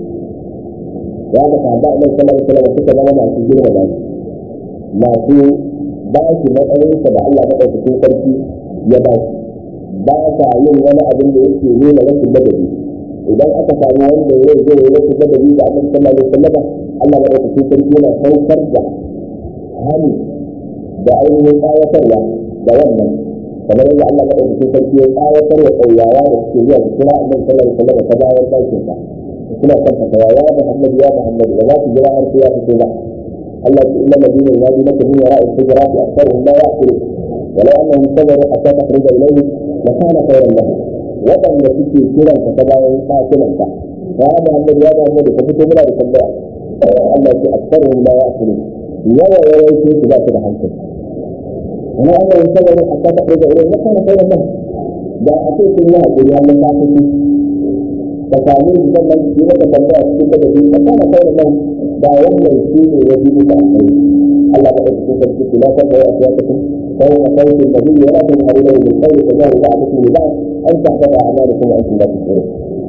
ya ga sahaba annabi sallallahu alaihi wa sallama suka zama masu girmama shi masu ba shi matsayinsa da Allah maɗaukakin sarki ya ba shi ba sa yin wani abin da yake nuna rashin ladabi idan aka samu wanda ya zo ya rashin ladabi da annabi sallallahu alaihi wasallam Allah maɗaukakin sarki yana saukar da hali da ainihin tsawatarwa da wannan kamar yadda Allah maɗaukakin sarki ya tsawatar wa ƙauyawa da suke zuwa su kira annabi sallallahu alaihi wasallam ta bayan ɗakin sa suna kan fatawa ya Muhammad ya Muhammad ba za su jira har sai ya fito ba Allah ya inna alladhina yunadunaka min wara'i al-hujurati aktharuhum la ya'qilun ولو انهم صبروا حتى تخرج اليهم لكان خيرا لهم waɗanda suke kiran ka ta bayan ɗakunan ka ya Muhammad ya Muhammad ka fito muna da tambaya Allah ya aksaruhum la ya'qilun yawa yawan su su ba su da hankali amma Allah ya sabaru hatta ta kai ilayhi kana khairan lahum da a ce sun yi hakuri Allah ta fi ka sami su sannan su maka tambaya cikin da su kana khairan lahum da wannan shi ne ya bi da alkhairi Allah ta fi sarki kula ta kai a siyasatun فوق صوت النبي ولا تجهروا له بالقول فجاه بعضكم لبعض ان تحبط اعمالكم وانتم لا تشعرون.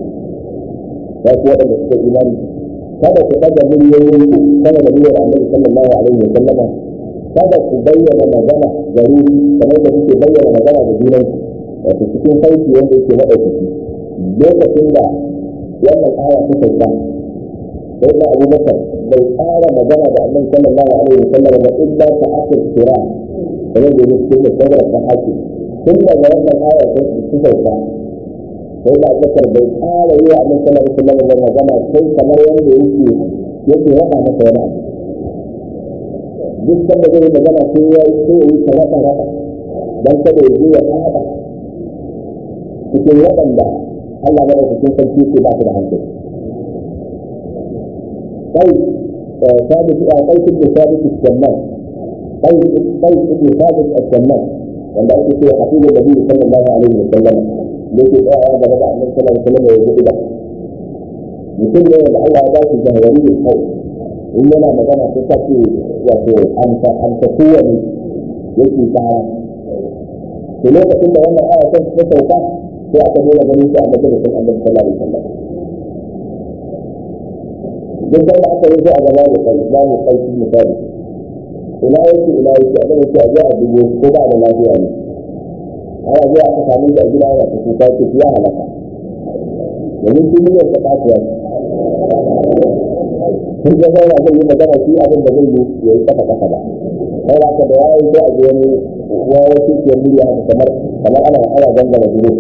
ya kuwa da suka imani kada ku daga miliyoyin ku sama da miliyar annabi sallallahu alaihi wa sallama kada ku bayyana magana gari kamar da kuke bayyana magana da junan wato cikin sauki wanda yake madaukaki lokacin da wannan aya ta sauka sai da Abu Bakar bai tsara magana da annabi sallallahu alaihi wa sallama ba illa ta akil kira kamar da yake da sauran da haƙi tun daga wannan aya ta sauka sai da abubakar bai ƙara yi wa annabi sallallahu alaihi wasallam da magana sai kamar yadda yake yake wada masa wani abu duk sanda zai yi magana sai ya yi sai ya yi ta wada wada dan kada ya je ya haɗa cikin waɗanda Allah ya ɗauka cikin sarki ke ba su da hankali kai ثابت قيس بن ثابت السمان قيس قيس بن ثابت السمان wanda ake cewa hafizu da biyu sallallahu alaihi wa sallam da ke tsaya gaba da annabi sallallahu alaihi wa sallam ya yi da mutum ne da Allah ya ba shi jahwari da kai in yana magana sai ka ce wato an ta an ta kowane yake tsara to lokacin da wannan aya ta sauka sai aka nuna ganin shi a majalisar annabi sallallahu alaihi wa sallam duk da aka yi a gaba da kai ba mu kai misali ina yake ina yake a gaba sai a je a dubo ko ba da lafiya ne ana zuwa aka sami da gida yana ta kuka ce ya halaka domin shi ne ta kasuwa sun ga sai zai yi magana shi abin da zai yi ya yi kafa kafa ba sai da aka da ya yi sai a je wani wawo shi ke murya haka kamar kamar ana ana gangara duro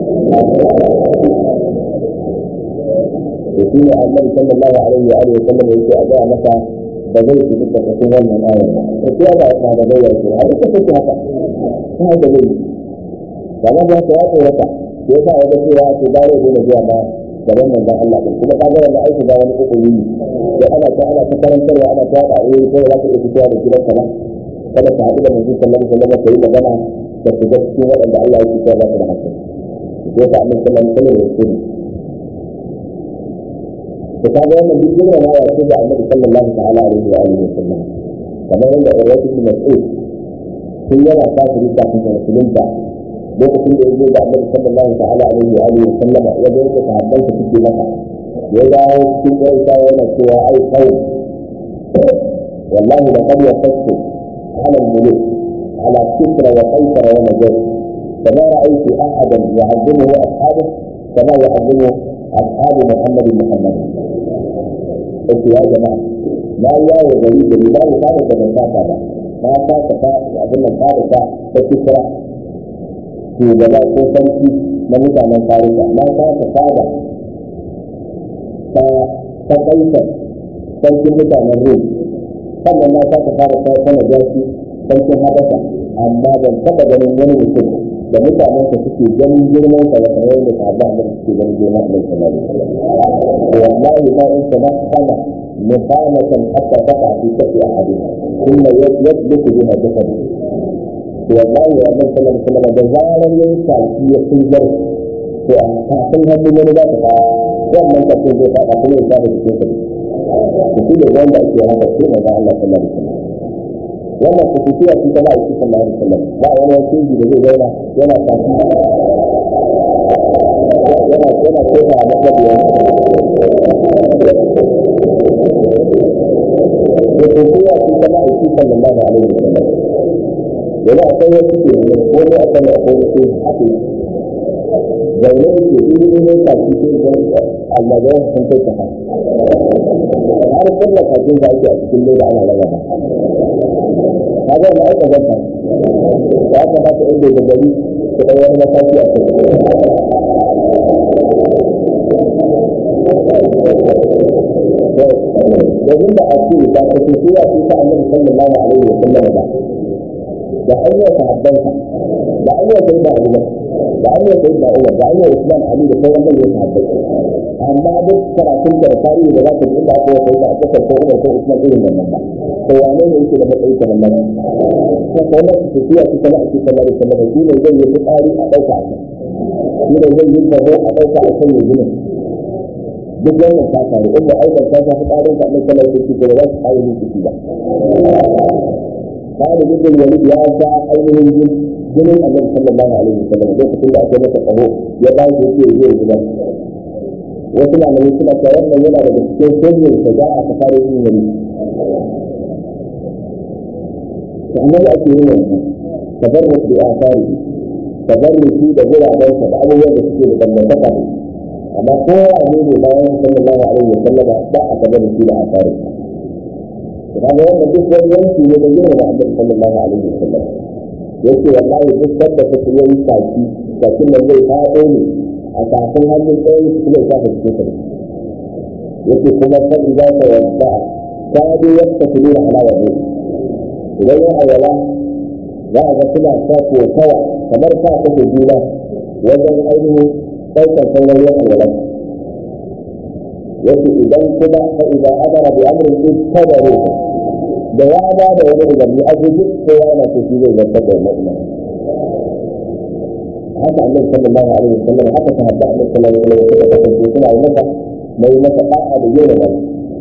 da shi ne annabi sallallahu alaihi wa alihi wa sallam yake a ga masa da zai fi duka cikin wannan ayar ba ko ya ba ta da bayar ko a duka take haka ta da zai kaga da ta yato wata sai sa ya ga cewa to da zai da zuwa ma gaban manzon Allah din kuma kaga wannan aiki ba wani kokari ne sai ana ta ana ta karantarwa ana ta da eh ko za ka iya fitowa da gidan ka ba kada ka haɗu da manzon sallallahu alaihi wasallam kai magana da ku ga cikin waɗanda Allah ya ce ba su da hankali sai ka annabi sallallahu alaihi wasallam ya ce to kaga wannan duk girma na ya rasu da annabi sallallahu ta'ala alaihi wa alihi wasallam kamar yadda Urwatu bin Mas'ud sun yana kafiri kafin da musulunta lokacin da yaje da annabi sallallahu ta'ala alaihi wa alihi wasallam ya ga yadda sahabban su suke maka ya dawo cikin ƙarsha yana cewa ai kai wallahi laqad wafastu ala al-muluk على كسرى وقيصر ونجاش فما رأيت أحدا يعظمه أصحابه كما يعظمه أصحاب محمد محمد قلت يا جماعة ما الله غريب لله كان من فاتا ما فاتا أظن فارسة فكسرى في جبال كوفنتي نموتا من فارسة ما فاتا فاتا فقيصر sarkin mutanen rum sannan na ta fara ta sana jashi sarkin habasha amma ban taɓa ganin wani mutum da mutanen ka suke ganin girman sa da kamar yadda sahabba da suke ganin girman sa sallallahu alaihi wasallam wallahi ma in sana kana muqamatan hatta taqa fi kafi ahadin thumma yadluku biha jasadu wallahi ya annabi sallallahu alaihi wasallam da zaran yayin saki ya sunjar to a kafin hannun wani za ta fara wannan kafin zai fara kuma ya fara cikin sa shi ne wanda ake haka sai manzo Allah sallallahu alaihi wasallam wannan kusurciya ce ta ba a cikin Allah sallam ba wani yanki da zai zauna yana tafi yana yana kofa a matsabiyar kusurciya ce ta ba a cikin Allah alaihi wasallam yana akwai wasu ke da ko ne akan da akwai wasu ake zaune ke yi ne tafi sai ga Allah ya san kai ta har kullum kafin da ake a cikin leda ana raba kaga da aka zanta ya kamata inda da gari su kai wani mataki a kai domin da ake ba ta ce ya ce ta annabi sallallahu alaihi wa sallam ba da hanyar sahabbansa da hanyar sai da abu da hanyar sai da umar da hanyar usman ali da sauran manyan sahabbai amma duk karatun da tarihi da za ka ji inda aka yi da aka ko umar ko usman irin wannan ba to wane ne yake da matsayi kamar nan ko wannan tafiya ta kana ake kamar da kamar shi ne zai yi tsari a dauka a shi ne zai yi tsaro a dauka a kan yanzu duk wannan ta faru in ba aikata ta ta tsarin ka annabi sallallahu alaihi wasallam ba za su kare ni ciki ba Sa'ad bin Walid ya ga ainihin jin jinin Annabi sallallahu alaihi wasallam lokacin da aka masa tsaho ya ba shi yake zai zuba wasu malamai suna cewa wannan yana daga cikin sirrin da za a fara yin wani annabi ake yin wannan tabarruk bi asari tabarruki da gurabensa da abubuwan da suke da dangantaka da amma kowa ne ne bayan sallallahu alaihi wasallam ba a tabarruki da asari kaga wannan duk wani yanki ne da girma da annabi sallallahu alaihi wasallam yake wallahi duk sanda ka yi yi saki sakin nan zai fado ne a kafin hannun tsayin su zai kafa cikin sa yake kuma sai za ka yadda ka bi yadda su nuna alawa ne idan ya awala za a ga suna sa kokawa kamar sa kake juna wajen ainihin ɗaukar sauran yan awala yake idan kuma fa idan amara bi amrin ittabaru da ya ba da wani umarni a guji kowa yana so shi zai zartar da wannan umarni haka annabi sallallahu alaihi wasallam haka sahabba annabi sallallahu alaihi wasallam suka kasance suna yi masa mai masa da'a da yawa ba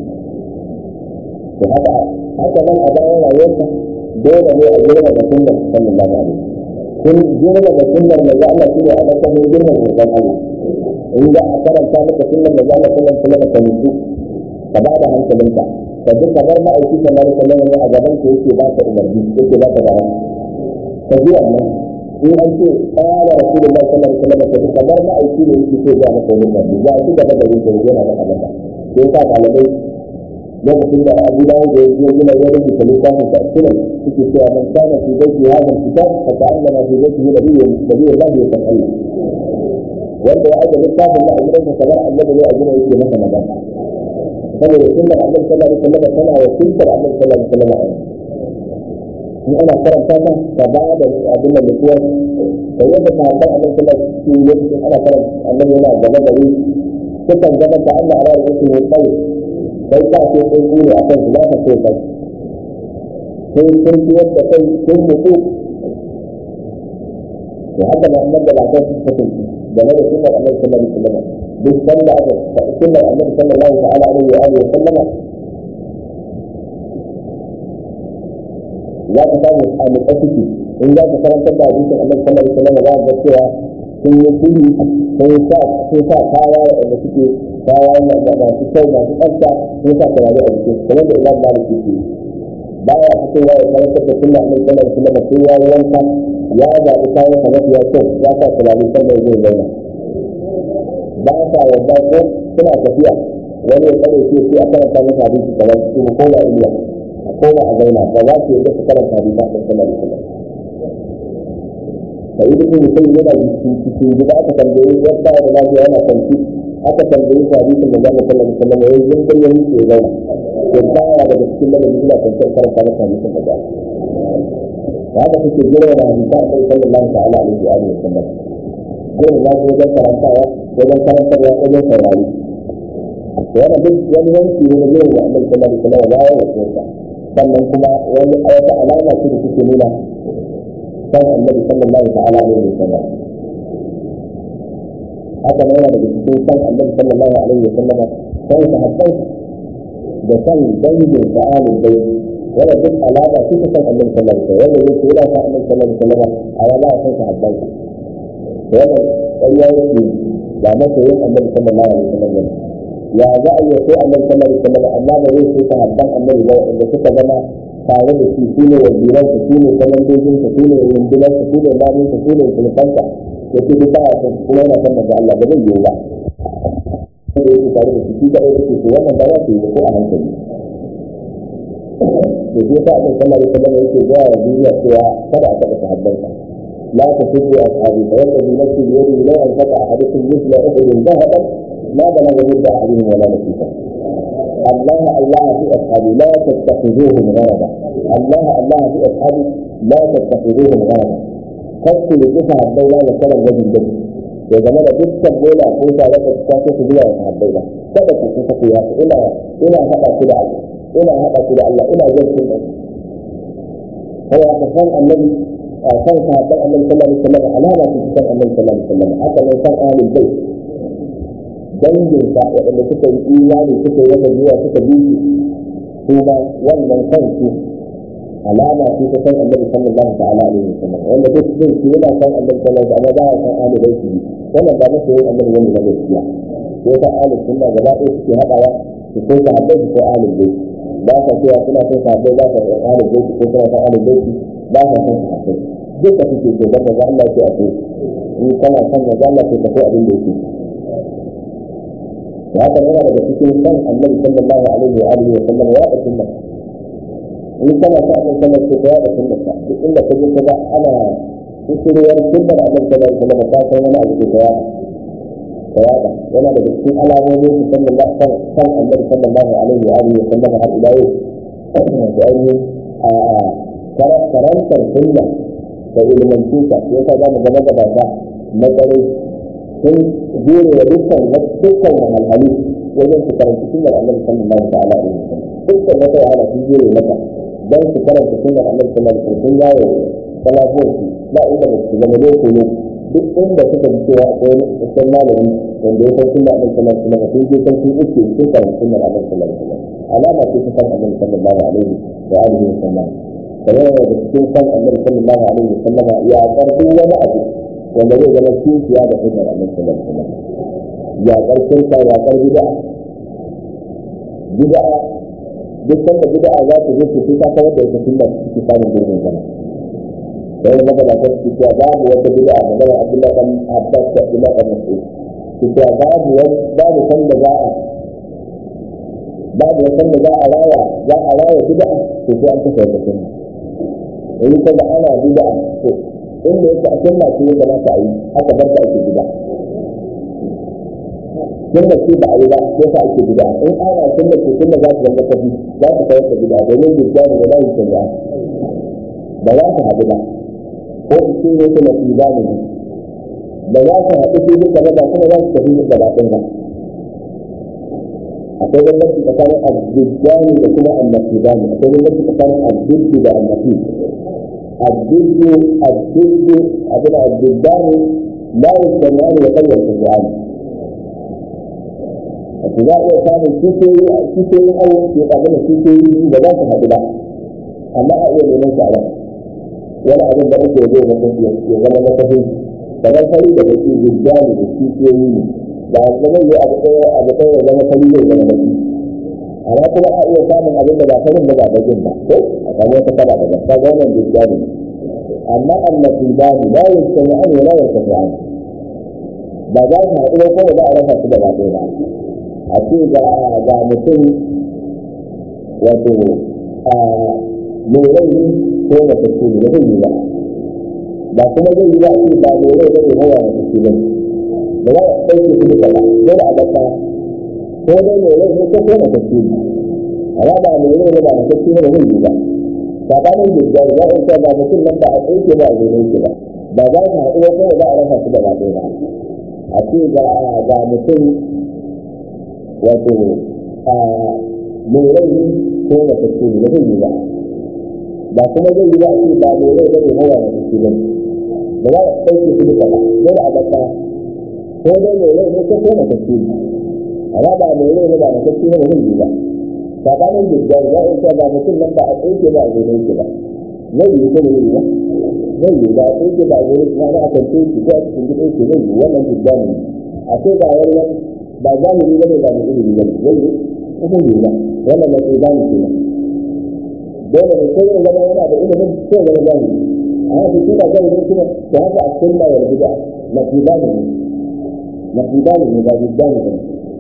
to haka haka nan a bayan rayuwarsa dole ne a girma da sunnar sallallahu alaihi kun girma da sunnar da Allah shi ne a matsayin girma da sunnar Allah in za a karanta maka sunnar da Allah sallallahu alaihi wasallam ka mutu ka ba da hankalinka ka ji kamar ma'aiki sallallahu alaihi wasallam ne a gaban ka yake ba ka umarni yake ba ka gara ka ji wannan in an ce qala rasulullahi sallallahu alaihi wasallam ka ji kamar ma'aiki ne yake so ya maka umarni ya ci gaba da yin yana da Allah sai ka malamai lokacin da abu da ya yi gina ya rubuta littafin da sunan suke cewa man kana fi baiti hadha kitab fa ta'allama fi baitihi nabiyyun nabiyyun Allah ya san Allah wanda ya aje littafin da a gidansa kamar annabi ne a gina yake masa magana saboda sunnar annabi sallallahu alaihi wasallam tana wakiltar annabi sallallahu alaihi wasallam in ana karanta ta ka ba da abin da mutuwa da yadda ta haɗa annabi sallallahu alaihi wasallam ana karanta annabi yana gaba da ni sukan zama ta Allah a rayuwar su ne kai kai ka ce sai ku ne akan su za ka so kai sai sun ci yadda kai sun mutu to haka na annabi da lafiya su kasance game da sunnar annabi sallallahu alaihi wasallam duk sanda aka faɗi sunnar annabi sallallahu ta'ala alaihi wa alihi wa sallama za ka samu a mutsafiki in za ka karantar da hadisin annabi sallallahu alaihi wa sallam za ka ga cewa sun yi kudi sun sa sun sa kaya da suke kaya da masu kyau masu tsafta sun sa turare a jikin kamar da imam malik yake baya fitowa ya karantar da sunna annabi sallallahu alaihi wa sallam sai ya wanka ya zaɓi kayan sa mafiya kyau ya sa turare sannan zai zauna ba sa yarda ko suna tafiya wani ya tsare shi sai a karanta masa hadisi kamar su ko ba iya a koma a zauna ba za su yarda su karanta hadisi a kan sallar islam da yi duk mutum yana cikin gida aka tambaye ya sa da lafiya yana kwanci aka tambaye shi hadisin da za mu sallar islam ya yi zungar ya yi ya zauna ya baya daga cikin ladabi ina kwanciyar karanta masa hadisin da za haka suke girma da hadisa a kai sallallahu ta'ala alaihi wa alihi wa sallam girma na wajen karantawa wajen karantarwa wajen saurari wani duk wani yanki ne na girma da annabi sallallahu alaihi wa sallam ya yi wa sannan kuma wani wata alama ce da suke nuna san annabi sallallahu ta'ala alaihi wa sallam haka ne yana daga cikin san annabi sallallahu alaihi wa sallam san sahabbai da san dangin sa'alin bai wannan duk alama ce ta san annabi sallallahu alaihi wasallam wanda yake yana san annabi sallallahu alaihi wasallam a wala a san sahabban wannan ƙarya yake ba masoyin annabi sallallahu alaihi wasallam ya za a yi so annabi sallallahu alaihi wasallam amma ba zai so sahabban annabi ba wanda suka zama tare da shi su ne waziran su su ne kwamandojin su su ne rundunar su su ne lamin su su ne sulfansa ya ce duk baya son kuma yana son manzo Allah ba zai yiwu ba sai da yake tare da shi shi da yake so wannan ba za su yi ko a hankali da shi yasa annabi sallallahu alaihi wasallam yake ga wa duniya cewa kada a taɓa sahabbansa لا تسبوا أصحابي فوالذي نفسي بيده لو أنفق أحدكم مثل أحد ذهبا ما بلغ مد أحدهم ولا نصيبا الله الله في أصحابي لا تتخذوهم غرضا الله الله في أصحابي لا تتخذوهم غرضا خذوا لكفى الدولة وكان الرجل جد ya zama da dukkan bola ko ta wata ta ce su zuwa ta habbai ba kada ku kuka ku ya ina ina hada ku da Allah ina hada ku da Allah ina jin kun da kai aka san annabi san sahabban annabi sallallahu alaihi wasallam alama ce san annabi sallallahu alaihi wasallam haka ne san ahlul bait dangin sa waɗanda suka yi imani suka yi wata zuwa suka bi su kuma wannan kansu alama ce ta san annabi sallallahu ta'ala alaihi wasallam wanda duk zai ce yana san annabi sallallahu alaihi wasallam ba ya san ahlul bait wannan ba masa yin annabi wanda na gaskiya sai ta ahlul sunna gaba ɗaya suke haɗawa su ko sahabbai su ko ahlul bait ba sa cewa suna son sahabbai ba sa son ahlul bait ko suna son ahlul bait ba sa son sahabbai duka suke so dan manzo Allah ya ce a so in kana son manzo Allah ce ka so abin da yake da haka yana daga cikin san annabi sallallahu alaihi wa alihi wa sallam ya da sunna in kana son annabi sallallahu alaihi wa da sunna duk inda kaje ka ga ana kusurwar sunnar annabi sallallahu alaihi wa sallam ta kai wani abu da ya kayada yana daga cikin alamomin su sallallahu alaihi san annabi sallallahu alaihi wa alihi wa sallam har ila yau da ainihin karantar sunna da ilimancinsa ya sa za mu zama gabata na tsare sun jure wa dukkan dukkan wahalhalu wajen su karanta sunnar annabi sallallahu ta'ala alaihi wasallam dukkan wata wahala sun jure mata dan su karanta sunnar annabi sallallahu alaihi wasallam sun yawo salafuwar su ba inda ba su zama loko ne duk inda suka ji cewa akwai wasan malami wanda ya san sunnar annabi sallallahu alaihi wasallam sun je kan sun uke sun karanta sunnar annabi sallallahu alaihi wasallam alama ce ta san annabi sallallahu alaihi wa alihi wasallam kamar da cikin san annabi sallallahu alaihi wasallam ya karbi wani abu wanda zai zama kishiya da hujjar annabi sallallahu alaihi wasallam ya karfin sa ya karbi bid'a bid'a duk sanda bid'a za ta zo su ta kawar da ita sunna cikin samun gurbin zama dan da daga ta cikin babu wata bid'a da daga Abdullah bin Abbas da Abdullah bin Mas'ud cewa babu wani babu sanda za a babu wata da za a raya za a raya bid'a to sai an kafa wata sunna in ka ga ana bid'a to inda yake a sunna ce ya kamata a yi aka bar ta ake bid'a sunna ce ba a yi ba sai sa ake bid'a in ana sunna ce sunna za ta zama kafi za ta kawar da bid'a domin bid'a ne da za yi shari'a ba za ta haɗu ba ko su ne su na fi ne ba za ta haɗu su duka ba kuma za su tafi duka ba ɗin ba akwai bambanci tsakanin azzujjani da kuma annafidani akwai bambanci tsakanin azzujju da annafi azzujju azzujju abin azzujjani la yasmani wa qad yasmani wato za a iya samun kishiyoyi a kishiyoyin awon ke abin da kishiyoyi da za su haɗu ba amma a iya neman su a ran wani abin da ake zai mutum ya zama na kafin kamar fari da baki zujjani da kishiyoyi ne ba su zai yi abu ɗaya abu ɗaya ya zama fari zai zama baki amma kuma a iya samun abin da ba farin da ba bakin ba ko a samu wata kala da ba ta ga wannan zujjani amma annabi ba ni la yastami an wala yastami an ba za su haɗu ko ba za a rasa su da ba ɗaya ba a ce ga ga mutum wato a mai rai ko mace ce ne zai yi ba ba kuma zai yi ba ce ba mai rai ba ne hawa mace ce ba da za a ɗauke su duka ba dole a bata ko dai mai rai ne ko ko mace ce ne amma ba mai rai ba ba mace ce ne zai yi ba sabanin jirgin za a ce ba mutum nan ba a tsaye ba a zai ke ba ba za su haɗu ko za a rasa su da ba ɗaya ba a ce ga mutum wato a mai rai ko mace ce ne zai yi ba ba kuma zai yi ba ce ba mai rai bane hawa mace ce bane ba za a ɗauke su duka ba dole a bata ko dai mai rai ne ko ko mace ce ne amma ba mai rai ne ba mace ce ne zai yi ba tsakanin jirgin ya yi ba mutum nan ba a tsaye ba a zaune yake ba zai yi ko ne ba zai yi ba a tsaye ba a zaune kuma na kan tsaye shi ko a cikin gidan shi zai yi wannan jirgin ne a sai ba wani wani ba zahiri ba ne ba mu ilimi ba ne zai yi ko zai yi ba wannan na tsaye ba ne ke nan dole ne sai ya zama yana da ilimin sai ya zama zahiri a haka shi ba zahiri kuma da haka a cikin ba yarda da na fi ba ne na fi ba ne ba jirgin ne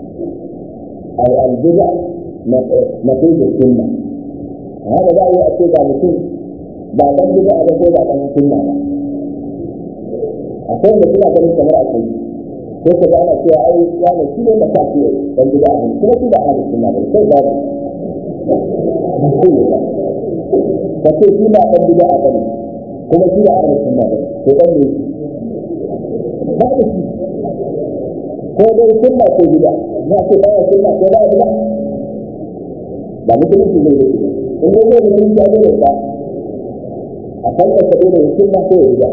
البدع نقيض السنة هذا بقى يأتي بعد كل بعد البدع ده زي بعد السنة أقول لك كده ده كمان أقول كيف بقى أنا فيها أي يعني كده ما كان فيه البدع من كده كده أهل السنة بس كيف بقى فكيف كده البدع ده كما كده أهل السنة بس كده هذا ko dai sunna ko bid'a na ce ba ya sunna ko ba ya bid'a ba mutum shi ne in dai ne mutum ya dole ba a kan ka dole sunna ko bid'a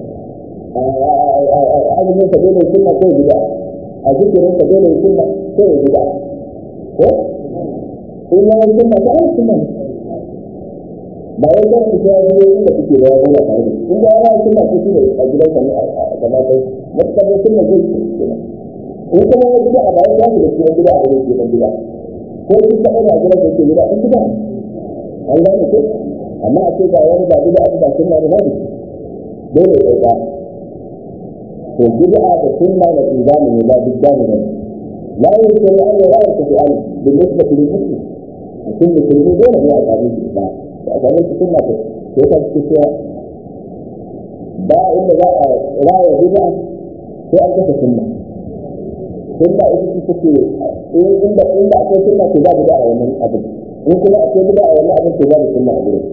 a azumin ka dole sunna ko bid'a a zikirin ka dole sunna ko bid'a ko in ya yi sunna ko ai sunna ba wai kan ku ya yi inda kuke da wani tare da in da ya yi sunna ko shi ne a gidan ka ne a kamar kai mutum sunna zai in kuma ya gida a bayan ya da cikin gida a wurin ke dan gida ko shi ka ɗaga gidan da ke gida in gida an gane ko amma a ce ga wani ba gida a ba sunna da babu dole ya ɗauka to gida da sunna da izami ne ba duk gane ne la yi shari an yi ra'ayar tafi an da nisba ta yi musu mutum musulmi dole ne a gane shi ba da a gane shi sunna ta ko ta ce cewa ba inda za a raya gida sai an kasa sunna sunna ita ce take inda inda akwai sunna ko babu da a wannan abin in kuma akwai bida a wannan abin ko babu sunna a gurin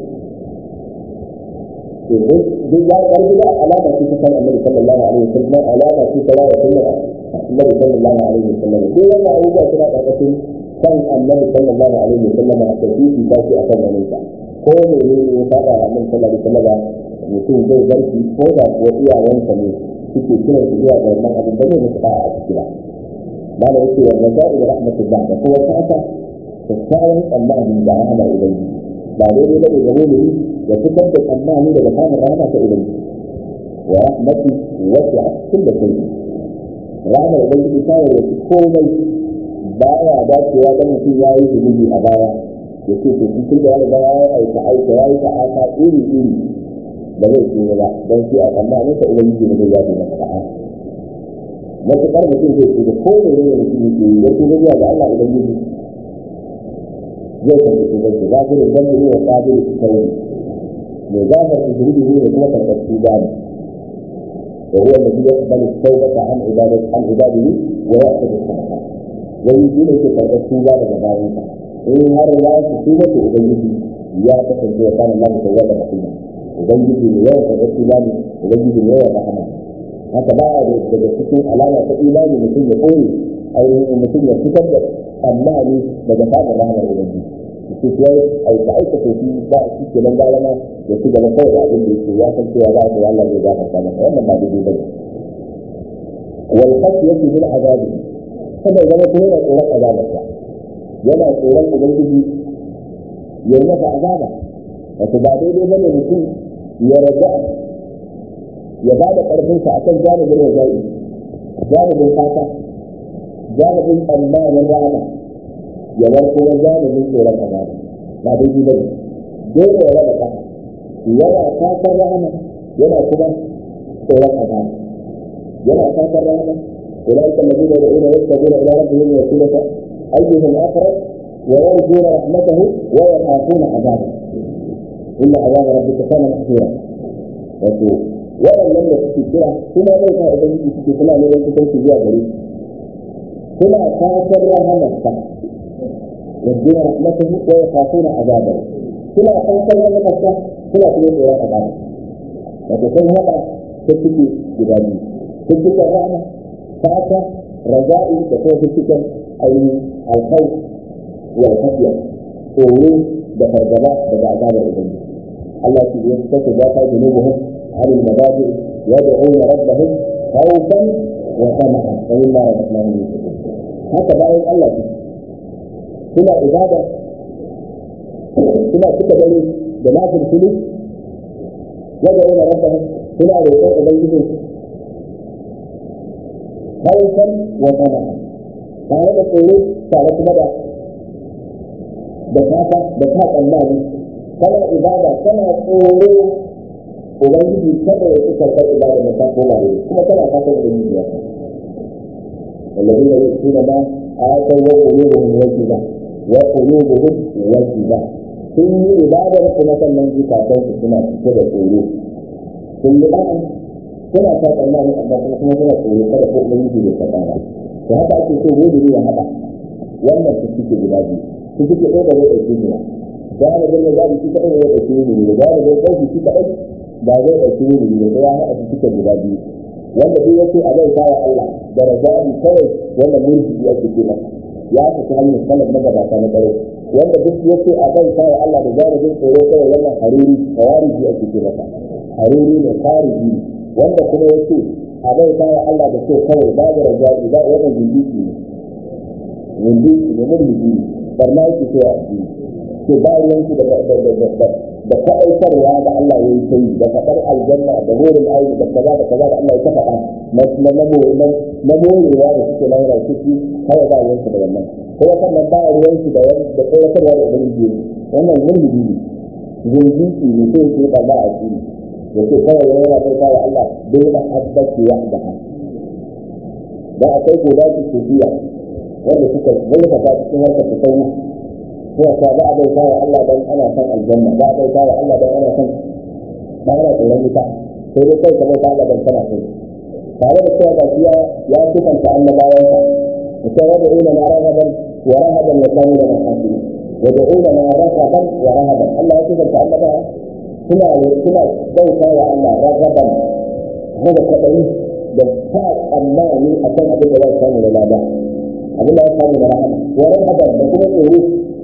to duk ya kar bida alama ce ta kan annabi sallallahu alaihi wasallam alama ce ta raya sunna annabi sallallahu alaihi wasallam duk wannan abubuwa suna karkashin kan annabi sallallahu alaihi wasallam a tafiyi ta ce akan wannan sa ko ne ne ya saba annabi sallallahu alaihi wasallam mutum zai zarki ko da kuwa iyayensa ne suke kiran su zuwa ga wannan abin da zai musu a ciki ba ما لا يكفي الرجاء برحمة الله فهو سعته تساوي الله من دعانا إليه بعدين إلى جميله وتثبت الله من دعانا الرحمة إليه ورحمتي وسعت كل شيء رحمة إليه تساوي كل baya dacewa da mutum ya yi zunubi a baya ya ce to cikin da ya ya aika aika ya yi ta'ata iri iri da zai ce ba don shi a tsammanin sa ubangiji ne zai yaji masa ta'a matuƙar mutum zai ce da ko ne ne mutum yake yi wasu zuwa ga Allah idan yi zai karɓi su zai za su rinjan ne wa ƙabil sauri mai gafar izini ne kuma karɓar su gani وهو الذي يقبل التوبة عن عبادة عن عباده ويأخذ الصدقات ويجي لك فرق التوبة لجبارك إن هر لا تتوبة أبيه يا تكن كان الله توبة رحيما أبيه يوم فرق التوبة أبيه يوم رحمة haka ba daga cikin alama ta imani mutum ya koyi ainihin mutum ya fitar da tsammani daga samun rahamar ubangiji su kuwa aika aika ko shi ba shi ke nan galama ya ci gaba kawai da abin da yake ya san cewa za su yi Allah zai gafarta masa wannan ba daidai bane wal khashyatu min azabi kada zama ko yana tsoron azabarsa yana tsoron ubangiji ya yi masa azaba wato ba daidai bane mutum ya raja ya ba da ƙarfinsa a kan janibin rajai janibin fata janibin tsammanin rana ya bar kuma janibin tsoron azaba ba daidai ba ne dole ya raba ƙasa yana fatan rana yana kuma tsoron azaba yana fatan rana أولئك الذين يدعون يبتغون إلى ربهم الوسيلة أيهم أقرب ويرجون رحمته ويخافون عذابه إن عذاب ربك كان محظورا waɗannan da suke kira suna zai sa ubangiji suke suna neman kusanci zuwa gare shi suna fatan rahamarsa yadda rahmatahu wa yakhafuna azabahu suna fatan rahamarsa suna kuma tsoron azaba wato sun haɗa ta ciki guda biyu cikin rahama fata raja'i da kuma cikin ainihin alkhawf wal khafiya tsoro da fargaba daga azabar ubangiji Allah shi ya saka zata junubuhum عن المبادئ يدعون ربهم خوفا وطمعا ومما رزقناهم ينفقون هكذا بقى الله سنة عبادة suna cika dare da lafiyar fili yadda yana rabba suna roƙon ubangiji haifan wa sana tare da tsoro tare kuma da da fata da ta tsammani kana ibada kana tsoro ubangiji kada ya fi karɓar ibada da ta koma ne kuma kana fatan ubangiji ya الذين يؤتون ما آتوا وقلوبهم وجبة وقلوبهم وجبة sun yi ibadar kuma sannan zukatan su suna cike da tsoro sun yi ɗan suna ta tsammani amma kuma kuma suna tsoro kada ko ubangiji bai karɓa ba to haka ake so gobe ya haɗa wannan su suke guda biyu su suke ɗaya da zai ɗauki ne galibin da za mu ci kaɗai zai ɗauki ne da galibin ɗauki shi kaɗai ba zai ɗauki ne da ya haɗa su suke guda biyu wanda duk yake a zai kawo Allah da raja'i kawai wanda murji ake ce masa ya tafi hanyar sanar na gabata na ƙwarai wanda duk yake a zai kawo Allah da galibin tsoro kawai wannan hariri kawariji ake ce masa hariri ne khariji wanda kuma yake a zai kawo Allah da so kawai ba da raja'i ba wannan jindiki ne jindiki ne murji ne barna yake ce a ciki ke bayan su da da faɗaitarwa da Allah ya yi sai da faɗar aljanna da burin aiki da kaza da kaza da Allah ya ta faɗa na na na morewa da suke lahira ciki kawai ba ruwansu da wannan kuma sannan ba ruwansu da da tsawatarwa da ubangiji wannan mulki ne zinjiki ne sai ke da ba a ciki da ke kawai yana bai kawo Allah bai da haddaki wahdaha da akwai gobe su sufiya wanda suka zurfafa cikin harkar tasawuf ko ka ba a bauta wa Allah dan ana son aljanna ba a bauta wa Allah dan ana son ba ana tsoron wuta sai dai kai ka bauta Allah dan kana so tare da cewa ba ya ya sifanta annabawan sa mutum wanda ina na rahaban wa rahaban ya kanu da mahaifi wanda ina na rahaban wa rahaban Allah ya sifanta annabawa suna suna bauta wa Allah rahaban daga kwaɗayi da ta tsammani a kan abin da za su samu da lada abin da ya samu da rahama wa rahaban da kuma tsoro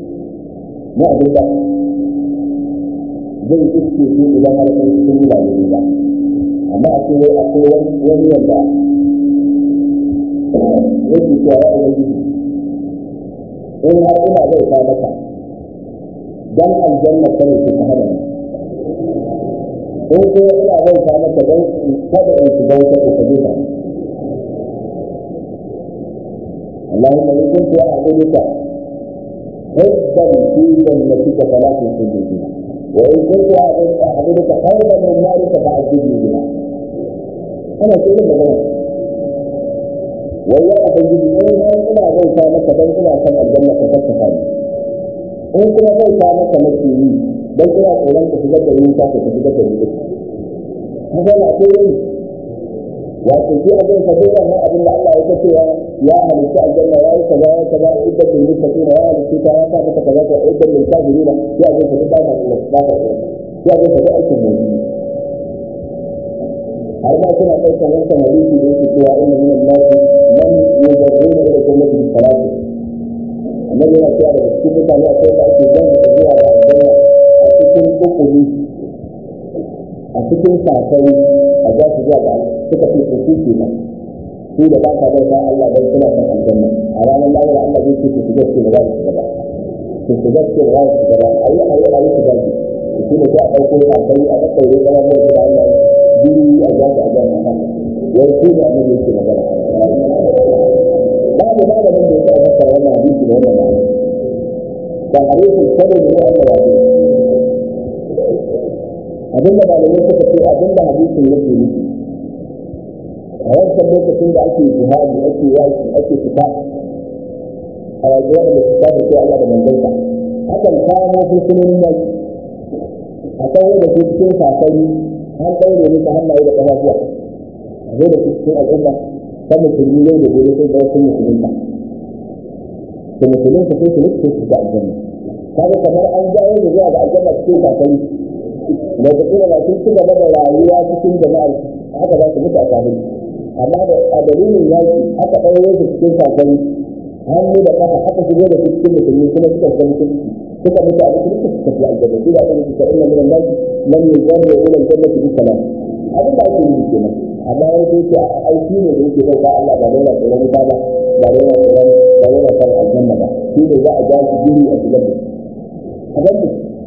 na abin da zai iske su idan har sun sun yi ba ba amma a cewa akwai wani wanda yake cewa ya ubangiji in har ina zai ta maka dan aljanna kare su ta hada in kuma ina zai ta maka dan kada in shiga wata ta kaje ta اللهم إن كنت أعبدك حبا في جنتك فلا تنسني بها وان كنت اعبدك خيرا من مالك فعذبني بها انا كده بقول ويا ابنجي ايه انا زي كانك دان ina san aljanna ka saka kai in kuma zai ka maka mace yi dan ina tsoron ka shigar da yin ka ka shigar da yin haka na ce yin wato shi a zai fado wannan abin da Allah ya ta cewa ya halitta aljanna ya yi kaza ya kaza idda bil muttaqina ya halitta ta ya sa maka kaza ya idda bil kafirina ya zai fado ba ta ba ta ya zai fado aikin mu har ma suna ɗaukar wancan hadisi da yake cewa inna min an-nasi man yujarruna ila jannati bi salati annabi yana cewa daga cikin mutane akwai da ake zan da zuwa da aljanna a cikin ukuli a cikin safari a za su zuwa ga suka ce su su ke nan su da ba ka bauta Allah dan suna son aljanna a ranar lahira Allah zai ce su shiga ce da za su shiga ba su shiga ce da za su shiga ba ayi ayi ayi su gaji su ne sai a ɗauko safari a ɗauko yi ƙarar da su da Allah biyu a za su a jan haka wai su ne annabi yake magana babu malamin da ya taɓa fassara wannan hadisi da wannan ma'ana ba hadisin kawai ne Allah ya ce abinda malamai suka ce abinda hadisin yake nufi a wancan lokacin da ake jihadi ake yaki ake fita a rayuwar da fita da ke Allah da manzansa akan kamo fursunonin yaki a kawo da su cikin safari an ɗaure musu hannaye da ƙafafuwa a zo da su cikin al'umma ta musulmi yau da gobe sai da wasu musulunta da musulunta sai su mutu su ga aljanna kaga kamar an jawo da zuwa ga aljanna cikin safari da ta kira ba sun ci gaba da rayuwa cikin jama'ar haka za su mutu a kafin amma da a dalilin yaki aka ɗaure su cikin safari hannu da kafa aka shigo da su cikin musulmi kuma suka shiga musulmi suka mutu a musulmi suka tafi aljanna shi da aka mutu inna min an-nas man yujarru ila al-jannati bi salam abin da ake yi kenan amma wani sai ce aiki ne da yake bauta Allah ba dai na tsoron wuta ba ba dai na tsoron ba dai na tsoron aljanna ba shi ne za a ja su gini a shigar da a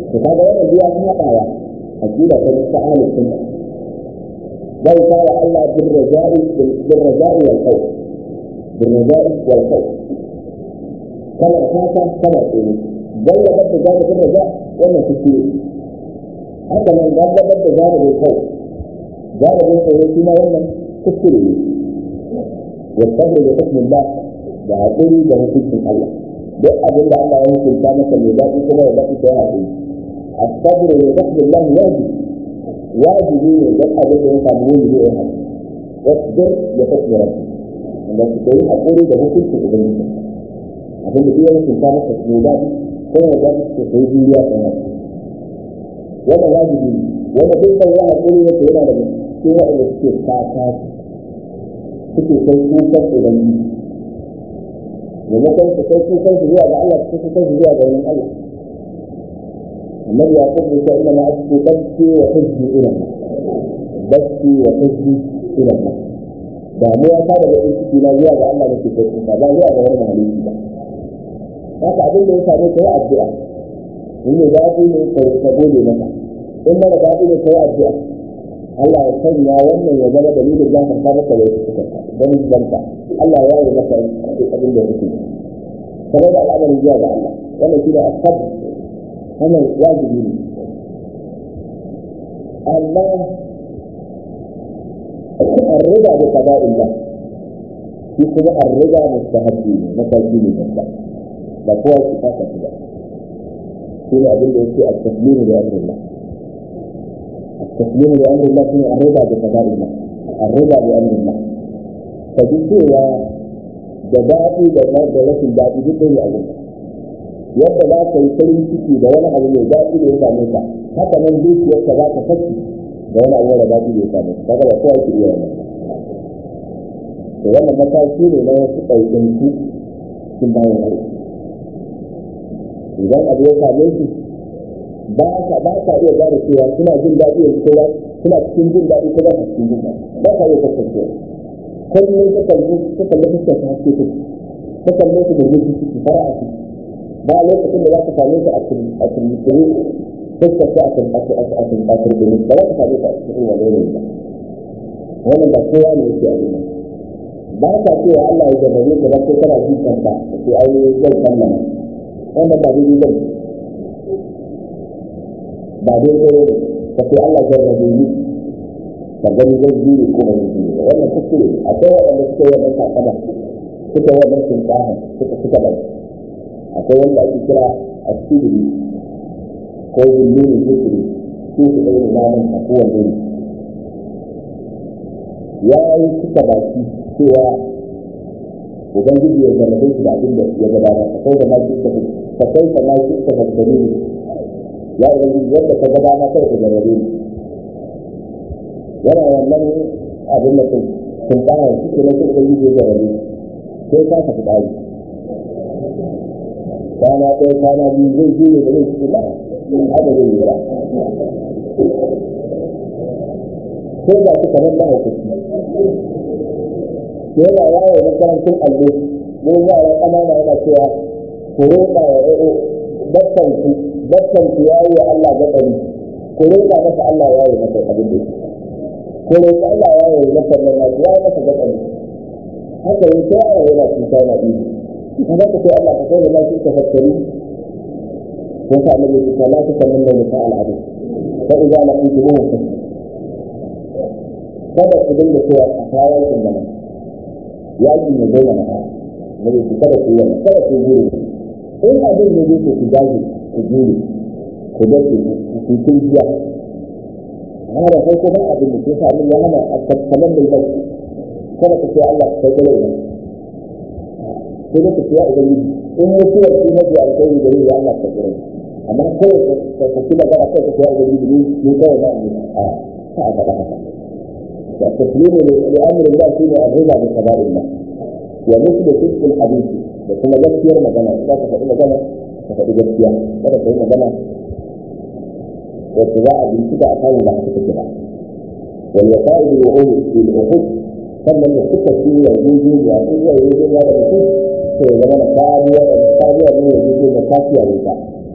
to kaga wannan biya ta haɗawa aqida ta ta ahlus sunna zai fara Allah bil raja'i bil raja'i wal khawf bil raja'i wal khawf kana fata kana tsoro zai da bada zai da raja wannan kuskure haka nan ga da bada zai da khawf zai da tsoro shi ma wannan kuskure ne والصبر بحكم الله da haƙuri da hukuncin Allah duk abin da Allah ya hukunta maka mai daɗi kuma ya daɗi sai haƙuri الصبر بحكم الله واجب واجب ne don abin da ya samu wani ne ya haƙuri واصبر بحكم ربك wanda su kai haƙuri da hukuncin ubangiji abin da ya hukunta maka mai daɗi kuma ya daɗi su kai juriya kan haka wanda wajibi ne wanda duk da ya haƙuri yake yana da cikin waɗanda suke kaka suke kai kukan ubangiji maimakon su kai kukan su zuwa ga Allah su kukan su zuwa ga wani Allah annabi ya kuma ce inna ma asku bakki wa hujji ila bakki wa hujji ila damuwa ta da bakin ciki na zuwa ga Allah nake kai kuka ba zuwa ga wani mahalicci ba haka abin da ya same ka yi addu'a in ne daɗi ne ka gode maka in mara daɗi ne ka yi addu'a Allah ya sanya wannan ya zama dalilin zafin ta maka da yake suka don zanta Allah ya yi maka abin da yake kamar da al'amarin zuwa ga Allah wannan shi da asab wannan wajibi ne amma الرضا بقضاء الله في كما الرضا مستحبي متاكي ne babba ba kowa ki fata shi ba shi ne abin da yake التسليم لأمر الله التسليم لأمر الله هو الرضا بقضاء الله الرضا بأمر الله فجسوا da daɗi da da rashin daɗi duk ɗaya abin yadda za ka yi farin ciki da wani abu mai daɗi da ya same ka haka nan dukiyarka za ka saki da wani abu da daɗi da ya same ka kaga ba kowa ke iya wannan to wannan mataki ne na wasu ɗaukanku cikin bayan aiki idan abu ya same su ba ka ba ka iya gane cewa suna jin daɗi yanzu ko suna cikin jin daɗi ko ba cikin jin daɗi ba ka iya kasancewa kullum ka kalli ka kalli fuskar ta haske ta ka kalli su da zuci ciki fara a ciki ba lokacin da za ka same su a cikin fuskar ta a cikin a cikin a cikin ba za ka same su a cikin wani yanayi ba wannan ba kowa ne yake abin nan ba ka cewa Allah ya jarrabe ka ba sai kana jin kanka sai ai zan sallama wannan ba daidai ba ba daidai ne ka sai Allah jarrabe ni ka gani zai jure ko ba zai jure ba wannan kuskure akwai waɗanda suka yi wannan kakada suka yi wannan shinkafa suka suka bai akwai wanda ake kira asibiri ko zulmi zikiri su su ɗaya imanin a kowane ne ya yi suka baki cewa ubangiji ya zarrabe shi da abin da ya gabata akwai da ma shi ka ka kai ka ma shi ka fassari ne ya ubangiji wanda ka gabata kai ka zarrabe ni yana wannan abin da sun fara shi ke na kuma yi da rabe sai ka tafi ɗari kwana ɗaya kwana biyu zai je da zai ci ba haka zai yi ba sai ga shi kamar mahaifaci yana yawo makarantar allo mu yara ƙanana yana cewa ku roƙa wa ɗaya bakkanku bakkanku ya yi wa Allah gaɗari ku roƙa masa Allah ya yi masa abin da yake ko da yake Allah ya yi masa nan ya ya masa da kan haka yin sai Allah yana cuta na ido kuma ka sai Allah ka sai da lafi ka fakkari ko ka annabi ya ce la ta sanin da musa al'adu fa idza laqitu hum kada ku dinga cewa a kayan kin da ya yi ne dole na ne ku kada ku yi kada ku yi in abin ne ku ku gaji ku jure ku dace ku ku jiya amma da farko ba abin da ke sa min ya hana a tattalin da zai kada ka ce Allah kai kala ina sai da ka ce ya ubangiji in mutuwar shi mafi alkhairi da ya Allah ka kira amma kawai ka ka ci magana kai ka ce ya ubangiji ni ni kawai ba ni a ka a faɗa haka da taslimu li amri Allah shine arriba bi qada'illah wa mithlu sidq al-hadith da kuma gaskiyar magana za ka faɗi magana ka faɗi gaskiya kada ka yi magana wacce za a bincika a kayan da aka take ba wal wasa'il al-wuhud fil uhud sannan da suka fi yanzu ya ko ya yi ya da mutum to ya zama na kariya da kariya ne ya yi da kafiya ne ta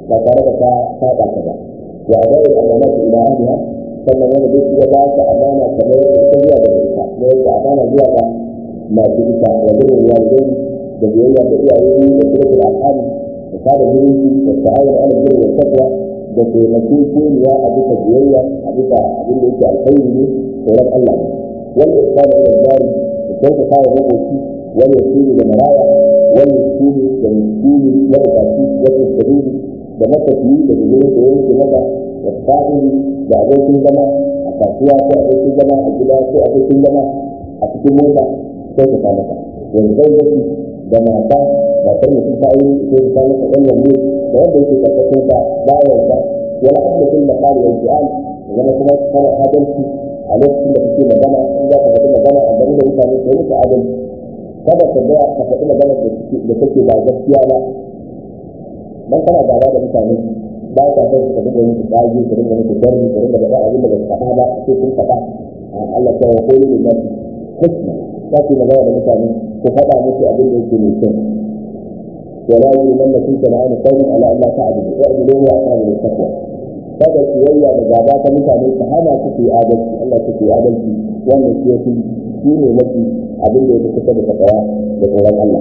ba tare da ka saba ka ba wa adai amanatu ila ahliha sannan wanda duk ya ba ka amana kamar yadda ita zuwa da ita da yadda amana zuwa ga masu ita wa gurin walidai da biyayya da iyaye da kirkin al'adu da sada zumunci da ta'awun ala birri wa taqwa da taimako koriya a bisa biyayya a bisa abin da yake alkhairi ne tsoron Allah ne wanda ya fara da jari da kyautata wa makoci wani yasiri da maraya wani yasiri da miskini da bukaci wani sabili da matafiyi da gudunar da yanke maka da fa'ili da abokin zama a kasuwa ko abokin zama a gida ko abokin zama a cikin mota kyautata maka yanzu zai da mata matar mutum ta aure ko ta masa ɗan yanzu da wanda yake karkashin sa bayan sa wala abdatin da qali wal fi'al zama kuma kana adalci a lokacin da kake magana in za ka faɗi magana a game da mutane ko muka adalci kada ka ga ka faɗi magana da kake ba gaskiya ba dan kana gaba da mutane ba ka san ka dinga yin tsage ka dinga yin sharri ka dinga faɗa abin da ba ka faɗa ba sai kun faɗa Allah ta wa kullu min nafsi husna za ku magana da mutane ku faɗa musu abin da yake mai kyau ولا يجرمنكم شنآن قوم على ألا تعدلوا اعدلوا هو أقرب للتقوى kada kiyayya da gaba ta mutane ta hana su ke adalci Allah ta ke adalci wannan shi yake shi ne mafi abin da yake kusa da takawa da tsoron Allah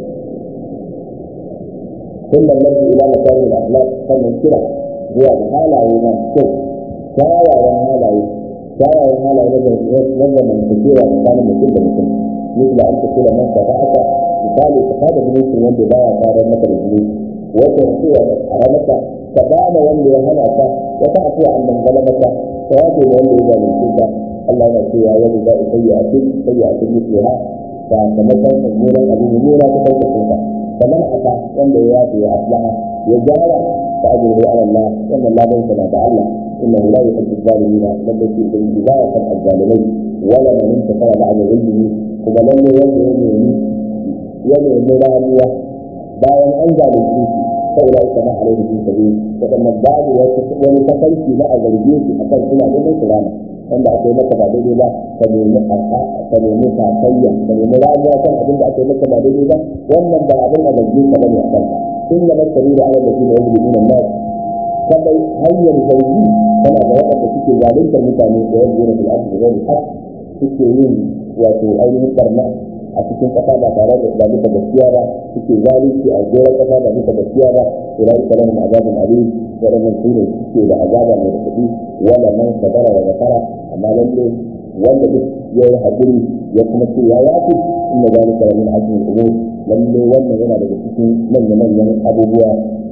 kullum nabi ila makarin al-akhlaq sannan kira zuwa ga halaye na kyau kyawawan halaye kyawawan halaye na zamantakewa tsakanin mutum da mutum مثل أن تقول من استطاعت misali ka kada zumunci wanda baya farar maka da zumunci wata cewa da tsara maka ka bada wanda ya hana ka ya ta afuwa an dangala maka ka yafe da wanda ya zalunce ka Allah yana cewa yadda za a sayya a cikin sayya a cikin cewa sakamakon mummunan abin mummuna ta kai ka kamar aka wanda ya yafe ya aslaha ya gyara ta ajiyar ala Allah wannan ladan sa na da Allah inna la yuhibbu zalimina ladda shi bin bidaya kan azzalimai wala man intasara ba'da ilmihi kuma lalle wanda ya nemi ya nemi rayuwa bayan an zalunce shi sai da ita na alaihi bin sabi wadannan babu wani tafarki na a zarge shi akan suna neman su rana wanda aka yi maka ba daidai ba ka nemi ka nemi sakayya ka nemi rayuwa kan abin da aka yi maka ba daidai ba wannan ba abin a zarge ka bane a kanka in ya maka da ala da shi da wani bin nan kadai hanyar zargi tana da waɗanda suke zaluntar mutane da yanzu na fil'adu da zai hak suke yin wato ainihin barna a cikin kasa ba tare da ba bisa gaskiya ba suke zalunci a goron kasa ba bisa gaskiya ba ila ika lahum azabun alim waɗannan su ne suke da azaba mai raɗaɗi wala man sabara wa zakara amma lalle wanda duk ya yi haƙuri ya kuma ce ya yafi inna zalika min azmi al-umur lalle wannan yana daga cikin manyan manyan abubuwa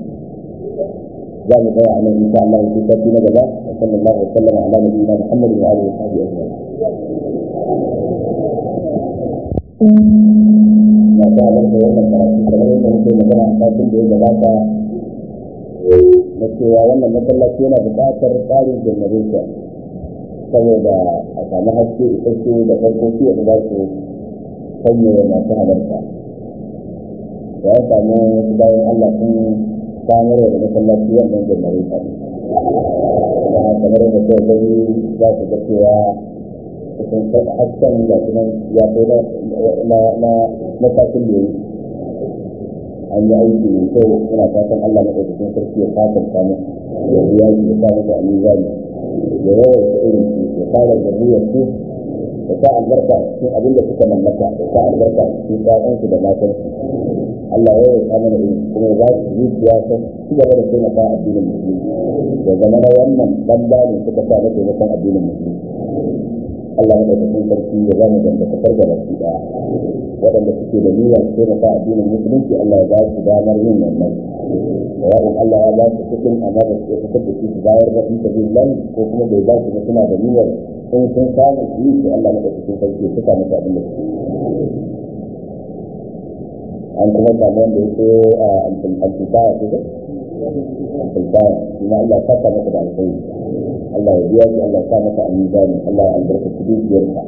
za mu tsaya a nan insha Allah sai sati na gaba wa sallallahu alaihi wa sallam ala nabiyina Muhammad wa alihi wa sahbihi ajma'in na ta halarta wannan karatu kamar yadda muke magana a satin da ya gabata na cewa wannan masallaci yana buƙatar tsarin generation saboda a samu haske isasshe da farkoki da za su sanya masu halarta ya samu wasu bayan Allah sun samar da masallaci wannan generation da kamar yadda kai gani za su ga cewa kusan hasken da kuma ya kai na matakin da ya yi an yi aiki mai kyau muna fatan Allah na ɗaukakin sarki ya fatan samu ya biya shi ya sa masa a mizani ya yawan ta irin shi ya fara da buyar su ya sa albarka a cikin abin da suka mallaka ya sa albarka a cikin ƴaƴansu da matansu Allah ya yawan mana irin kuma ya ba su zuciya ta ci gaba da taimaka addinin musulmi ya zama na wannan banda ne suka sa na taimakon addinin musulmi Allah ya ɗaukakin sarki ya zama dangantakar da baki ɗaya waɗanda suke da niyyar taimaka addinin musulunci Allah ya ba su damar yin wannan yawon Allah ya ba su cikin amma da su fitar da su su bayar da fi sabilillah ko kuma bai ba su ba suna da niyyar in sun samu su yi su Allah ya ɗaukakin sarki ya suka musu abin da su an kuma samu wanda ya so a alfilbaya ko alfilbaya kuma Allah ya saka masa da alkhairi Allah ya biya shi Allah ya sa masa a mizani Allah ya albarkaci dukiyarsa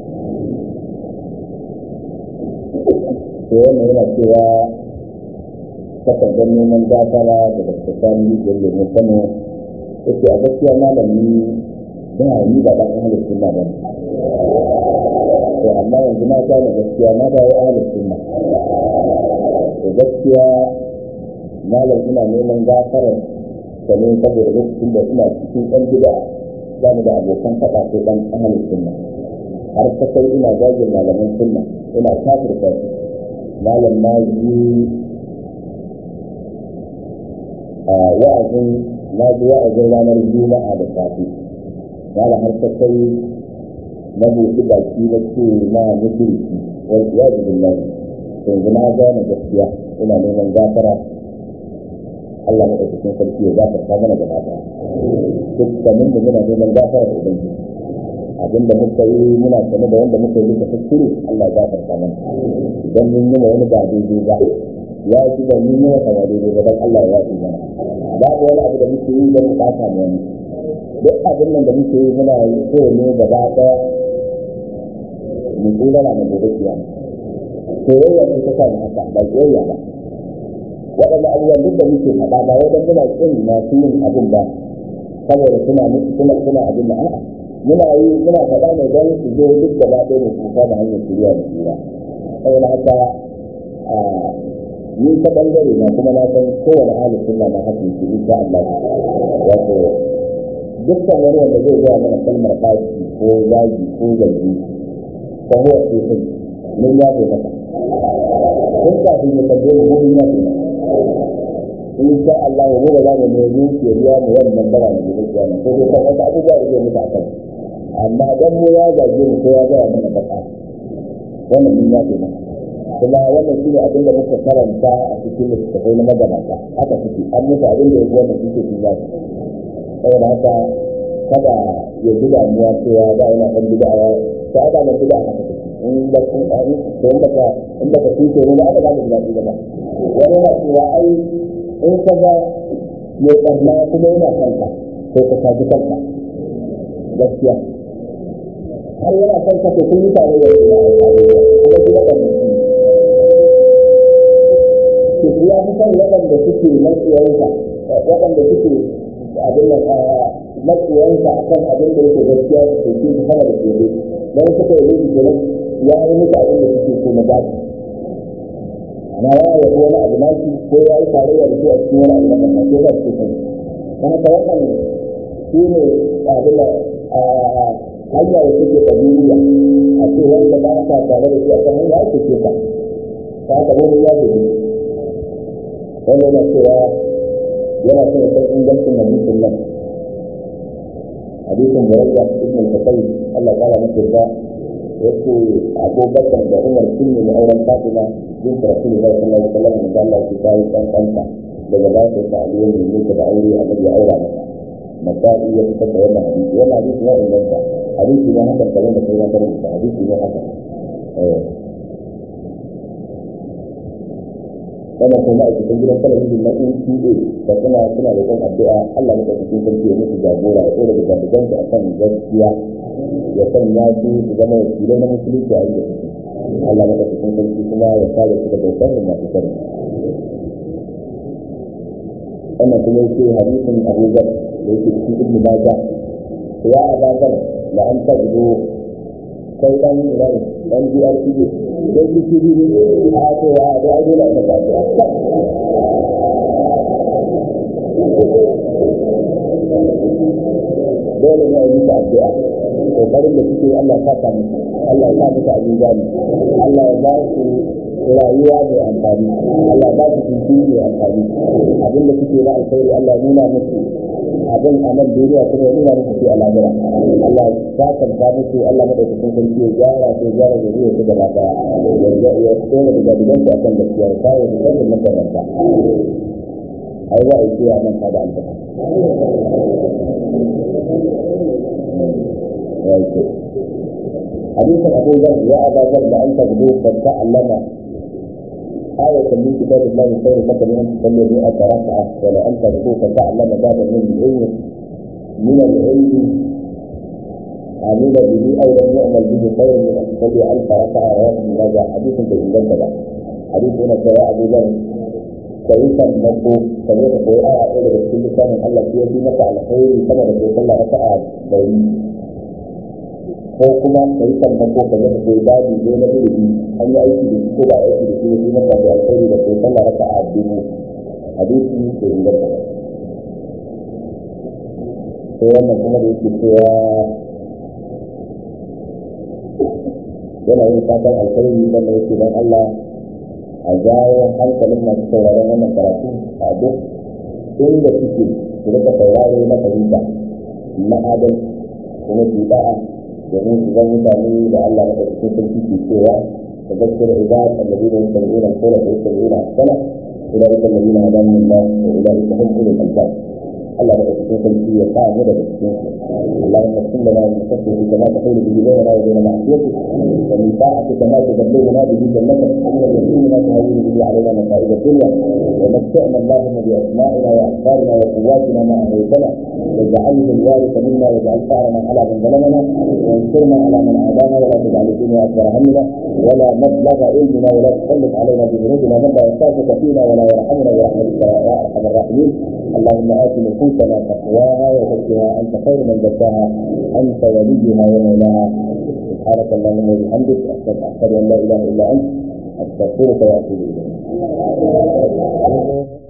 sai wannan yana cewa takardar neman gafara da daga sani da lemun kano yake a gaskiya malami ba yi ba ɗan ahalar sunna ba ne to amma yanzu na gane gaskiya na dawo ahalar sunna to gaskiya malam ina neman gafarar sannan saboda lokacin da suna cikin ɗan gida za mu da abokan faɗa ko ɗan ahalin sunna har ta kai ina zagin malaman sunna ina kafirta su malam na ji wa'azin na ji wa'azin ranar juma'a da safe malam har ta kai na buɗi baki na ce na mushriki wal iyadu billahi yanzu na gane gaskiya ina neman gafara Allah na ɗaukakin sarki ya gafarta mana gaba ɗaya dukkanin da muna neman gafara da ubangiji abin da muka yi muna sane da wanda muka yi duka kuskure Allah ya gafarta mana idan mun yi wani ba daidai ba ya ji da mun yi wata ba daidai ba dan Allah ya yi mana babu wani abu da muke yi don mu ɓata mu wani duk abin nan da muke yi muna yi so ne gaba ɗaya mu tsira na mu gobe kiyama soyayya ce ta sa mu haka ba soyayya ba waɗanda abubuwan duk da muke faɗa ba wai don muna kin masu yin abin ba saboda suna suna suna abin da a'a muna yi muna faɗa ne don su zo duk gaba ɗaya ne su da hanyar shirya da shira saboda haka ni ta bangare na kuma na san kowane halin suna na hakan shi insha Allah wato dukkan wani wanda zai zuwa mana kalmar fashi ko zagi ko zargi ko huwa ce kai mun ya ce maka kun kafin ya kalle mu mun ya ce maka in sha Allah ya gobe za mu nemi ke biya mu wannan bara da gobe kiyama ko dai kan wasu abubuwa da zai mutu a kan amma dan mu ya zage mu ko ya gaya mana baka wannan mun ya ce maka kuma wannan shine abin da muka karanta a cikin littattafai na magabata haka suke an mutu abin da ya fi wannan suke sun yaji saboda haka kada ya ji damuwa cewa da yana ɗan bid'a ya ta da na bid'a haka take in ba kun ɗari to in baka in baka tuce ne ba aka za mu ji daɗi ba wani yana cewa ai in ka ga mai ɓarna kuma yana kanka to ka kaji kanka gaskiya har yana kanka to kun yi tare da kuma kuma kuma su ya fi son waɗanda suke matsiyansa waɗanda suke abin da matsiyansa a kan abin da yake gaskiya da ke su sama da kebe don suka yi rubuta nan ya yi musu abin da suke so na gashi amma ya yi wani abu na shi ko ya yi tarayya da su a cikin wani abu na kasa ko za su kai ta haka wannan shi ne abin da hanya da suke tabi'iyya a ce wanda ba ka tare da shi a kan hanya ake ce ka ta haka mun ya ce wanda yana cewa yana son san ingancin hadisin nan hadisin murayya ibn al-fatay Allah ta'ala masa da yake abubakar da umar sun ne auren fatima bin rasulullahi sallallahu alaihi wasallam da Allah ya kai kan kanta daga ba ta ta aliyu ne ne da aure a ya aura masa masai ya fitar da wannan hadisi wannan hadisi ya inganta hadisi ne haka kamar da kai na karanta hadisi ne haka eh wannan kuma a cikin gidan talabijin na NTA da suna suna da kan addu'a Allah ya cikin sarki ya musu jagora ya tsora da jami'an su akan gaskiya ya sanya su su zama wakilai na musulunci a inda suke Allah ya cikin sarki kuma ya kare su daga sharrin masu sharri wannan kuma yake hadisin Abu Zar da yake cikin Ibn Majah ya abadan da an tabbata kai dan iran dan DRTV dan DTV a to ya da ai dole ka ta dole ne a yi ta addu'a kokarin da suke Allah ya saka musu Allah ya sa musu abin gani Allah ya ba su rayuwa mai amfani Allah ya ba su tuntu mai amfani abin da suke na alkhairi Allah ya nuna musu abin a nan duniya kuma ya nuna musu shi a lahira Allah ya sakanta musu Allah madaukakin sarki ya gyara su ya gyara zuriya su gaba daya ya tsora da gadigan su akan gaskiya ya kawo su kan makaranta ai za a yi cewa nan ka da albarka حديث أبو ذر يا أبا ذر لأن تغدو قد تعلم آية من كتاب الله خير لك من أن تصلي مئة ركعة ولأن تغدو فتعلم باب من العلم من العلم عمل به أو لم يعمل به خير من أن تصلي ألف ركعة رواه ابن ماجه حديث بإنجاز ده حديث هنا يا أبو ذر كيف المطلوب كيف تقول آية إلى رسول الله من الله فيها في مكة على خير كما تقول ركعة بين ko kuma ka yi sammako ka zama ko babu ne na ilimi an yi aiki da ko ba aiki da shi ne maka da alkhairi da kai sallah raka a dubu hadisi ko ingar da sai wannan kuma da yake cewa yana yin fatan alkhairi wanda yake don Allah a jawo hankalin masu sauraron wannan karatu a duk inda suke su rika sauraro na fahimta na adal kuma su da'a domin su zan mutane da Allah na ɗauki sarki ke cewa da gaskiyar ibad alladina yastami'una al-qawla fa yattabi'una ahsana ulaika alladina hadahum Allah wa ulaika hum ulul albab Allah da ɗauki sarki ya sa mu daga cikin su اللهم اغفر لنا من خشيتك ما تحول به بيننا وبين معصيتك ومن طاعتك ما تبلغنا به جنتك ومن اليقين ما تهون به علينا مصائب الدنيا ومتعنا اللهم باسمائنا وافكارنا وقواتنا ما احييتنا واجعله الوارث منا واجعل ثارنا على من ظلمنا وانصرنا على من عادانا ولا تجعل الدنيا اكبر همنا ولا مبلغ علمنا ولا تسلط علينا بذنوبنا من لا يخافك فينا ولا يرحمنا برحمتك يا ارحم الراحمين اللهم ات نفوسنا تقواها وزكها انت خير من زكاها انت وليها ومولاها سبحانك اللهم وبحمدك اشهد ان لا اله الا انت استغفرك واتوب اليك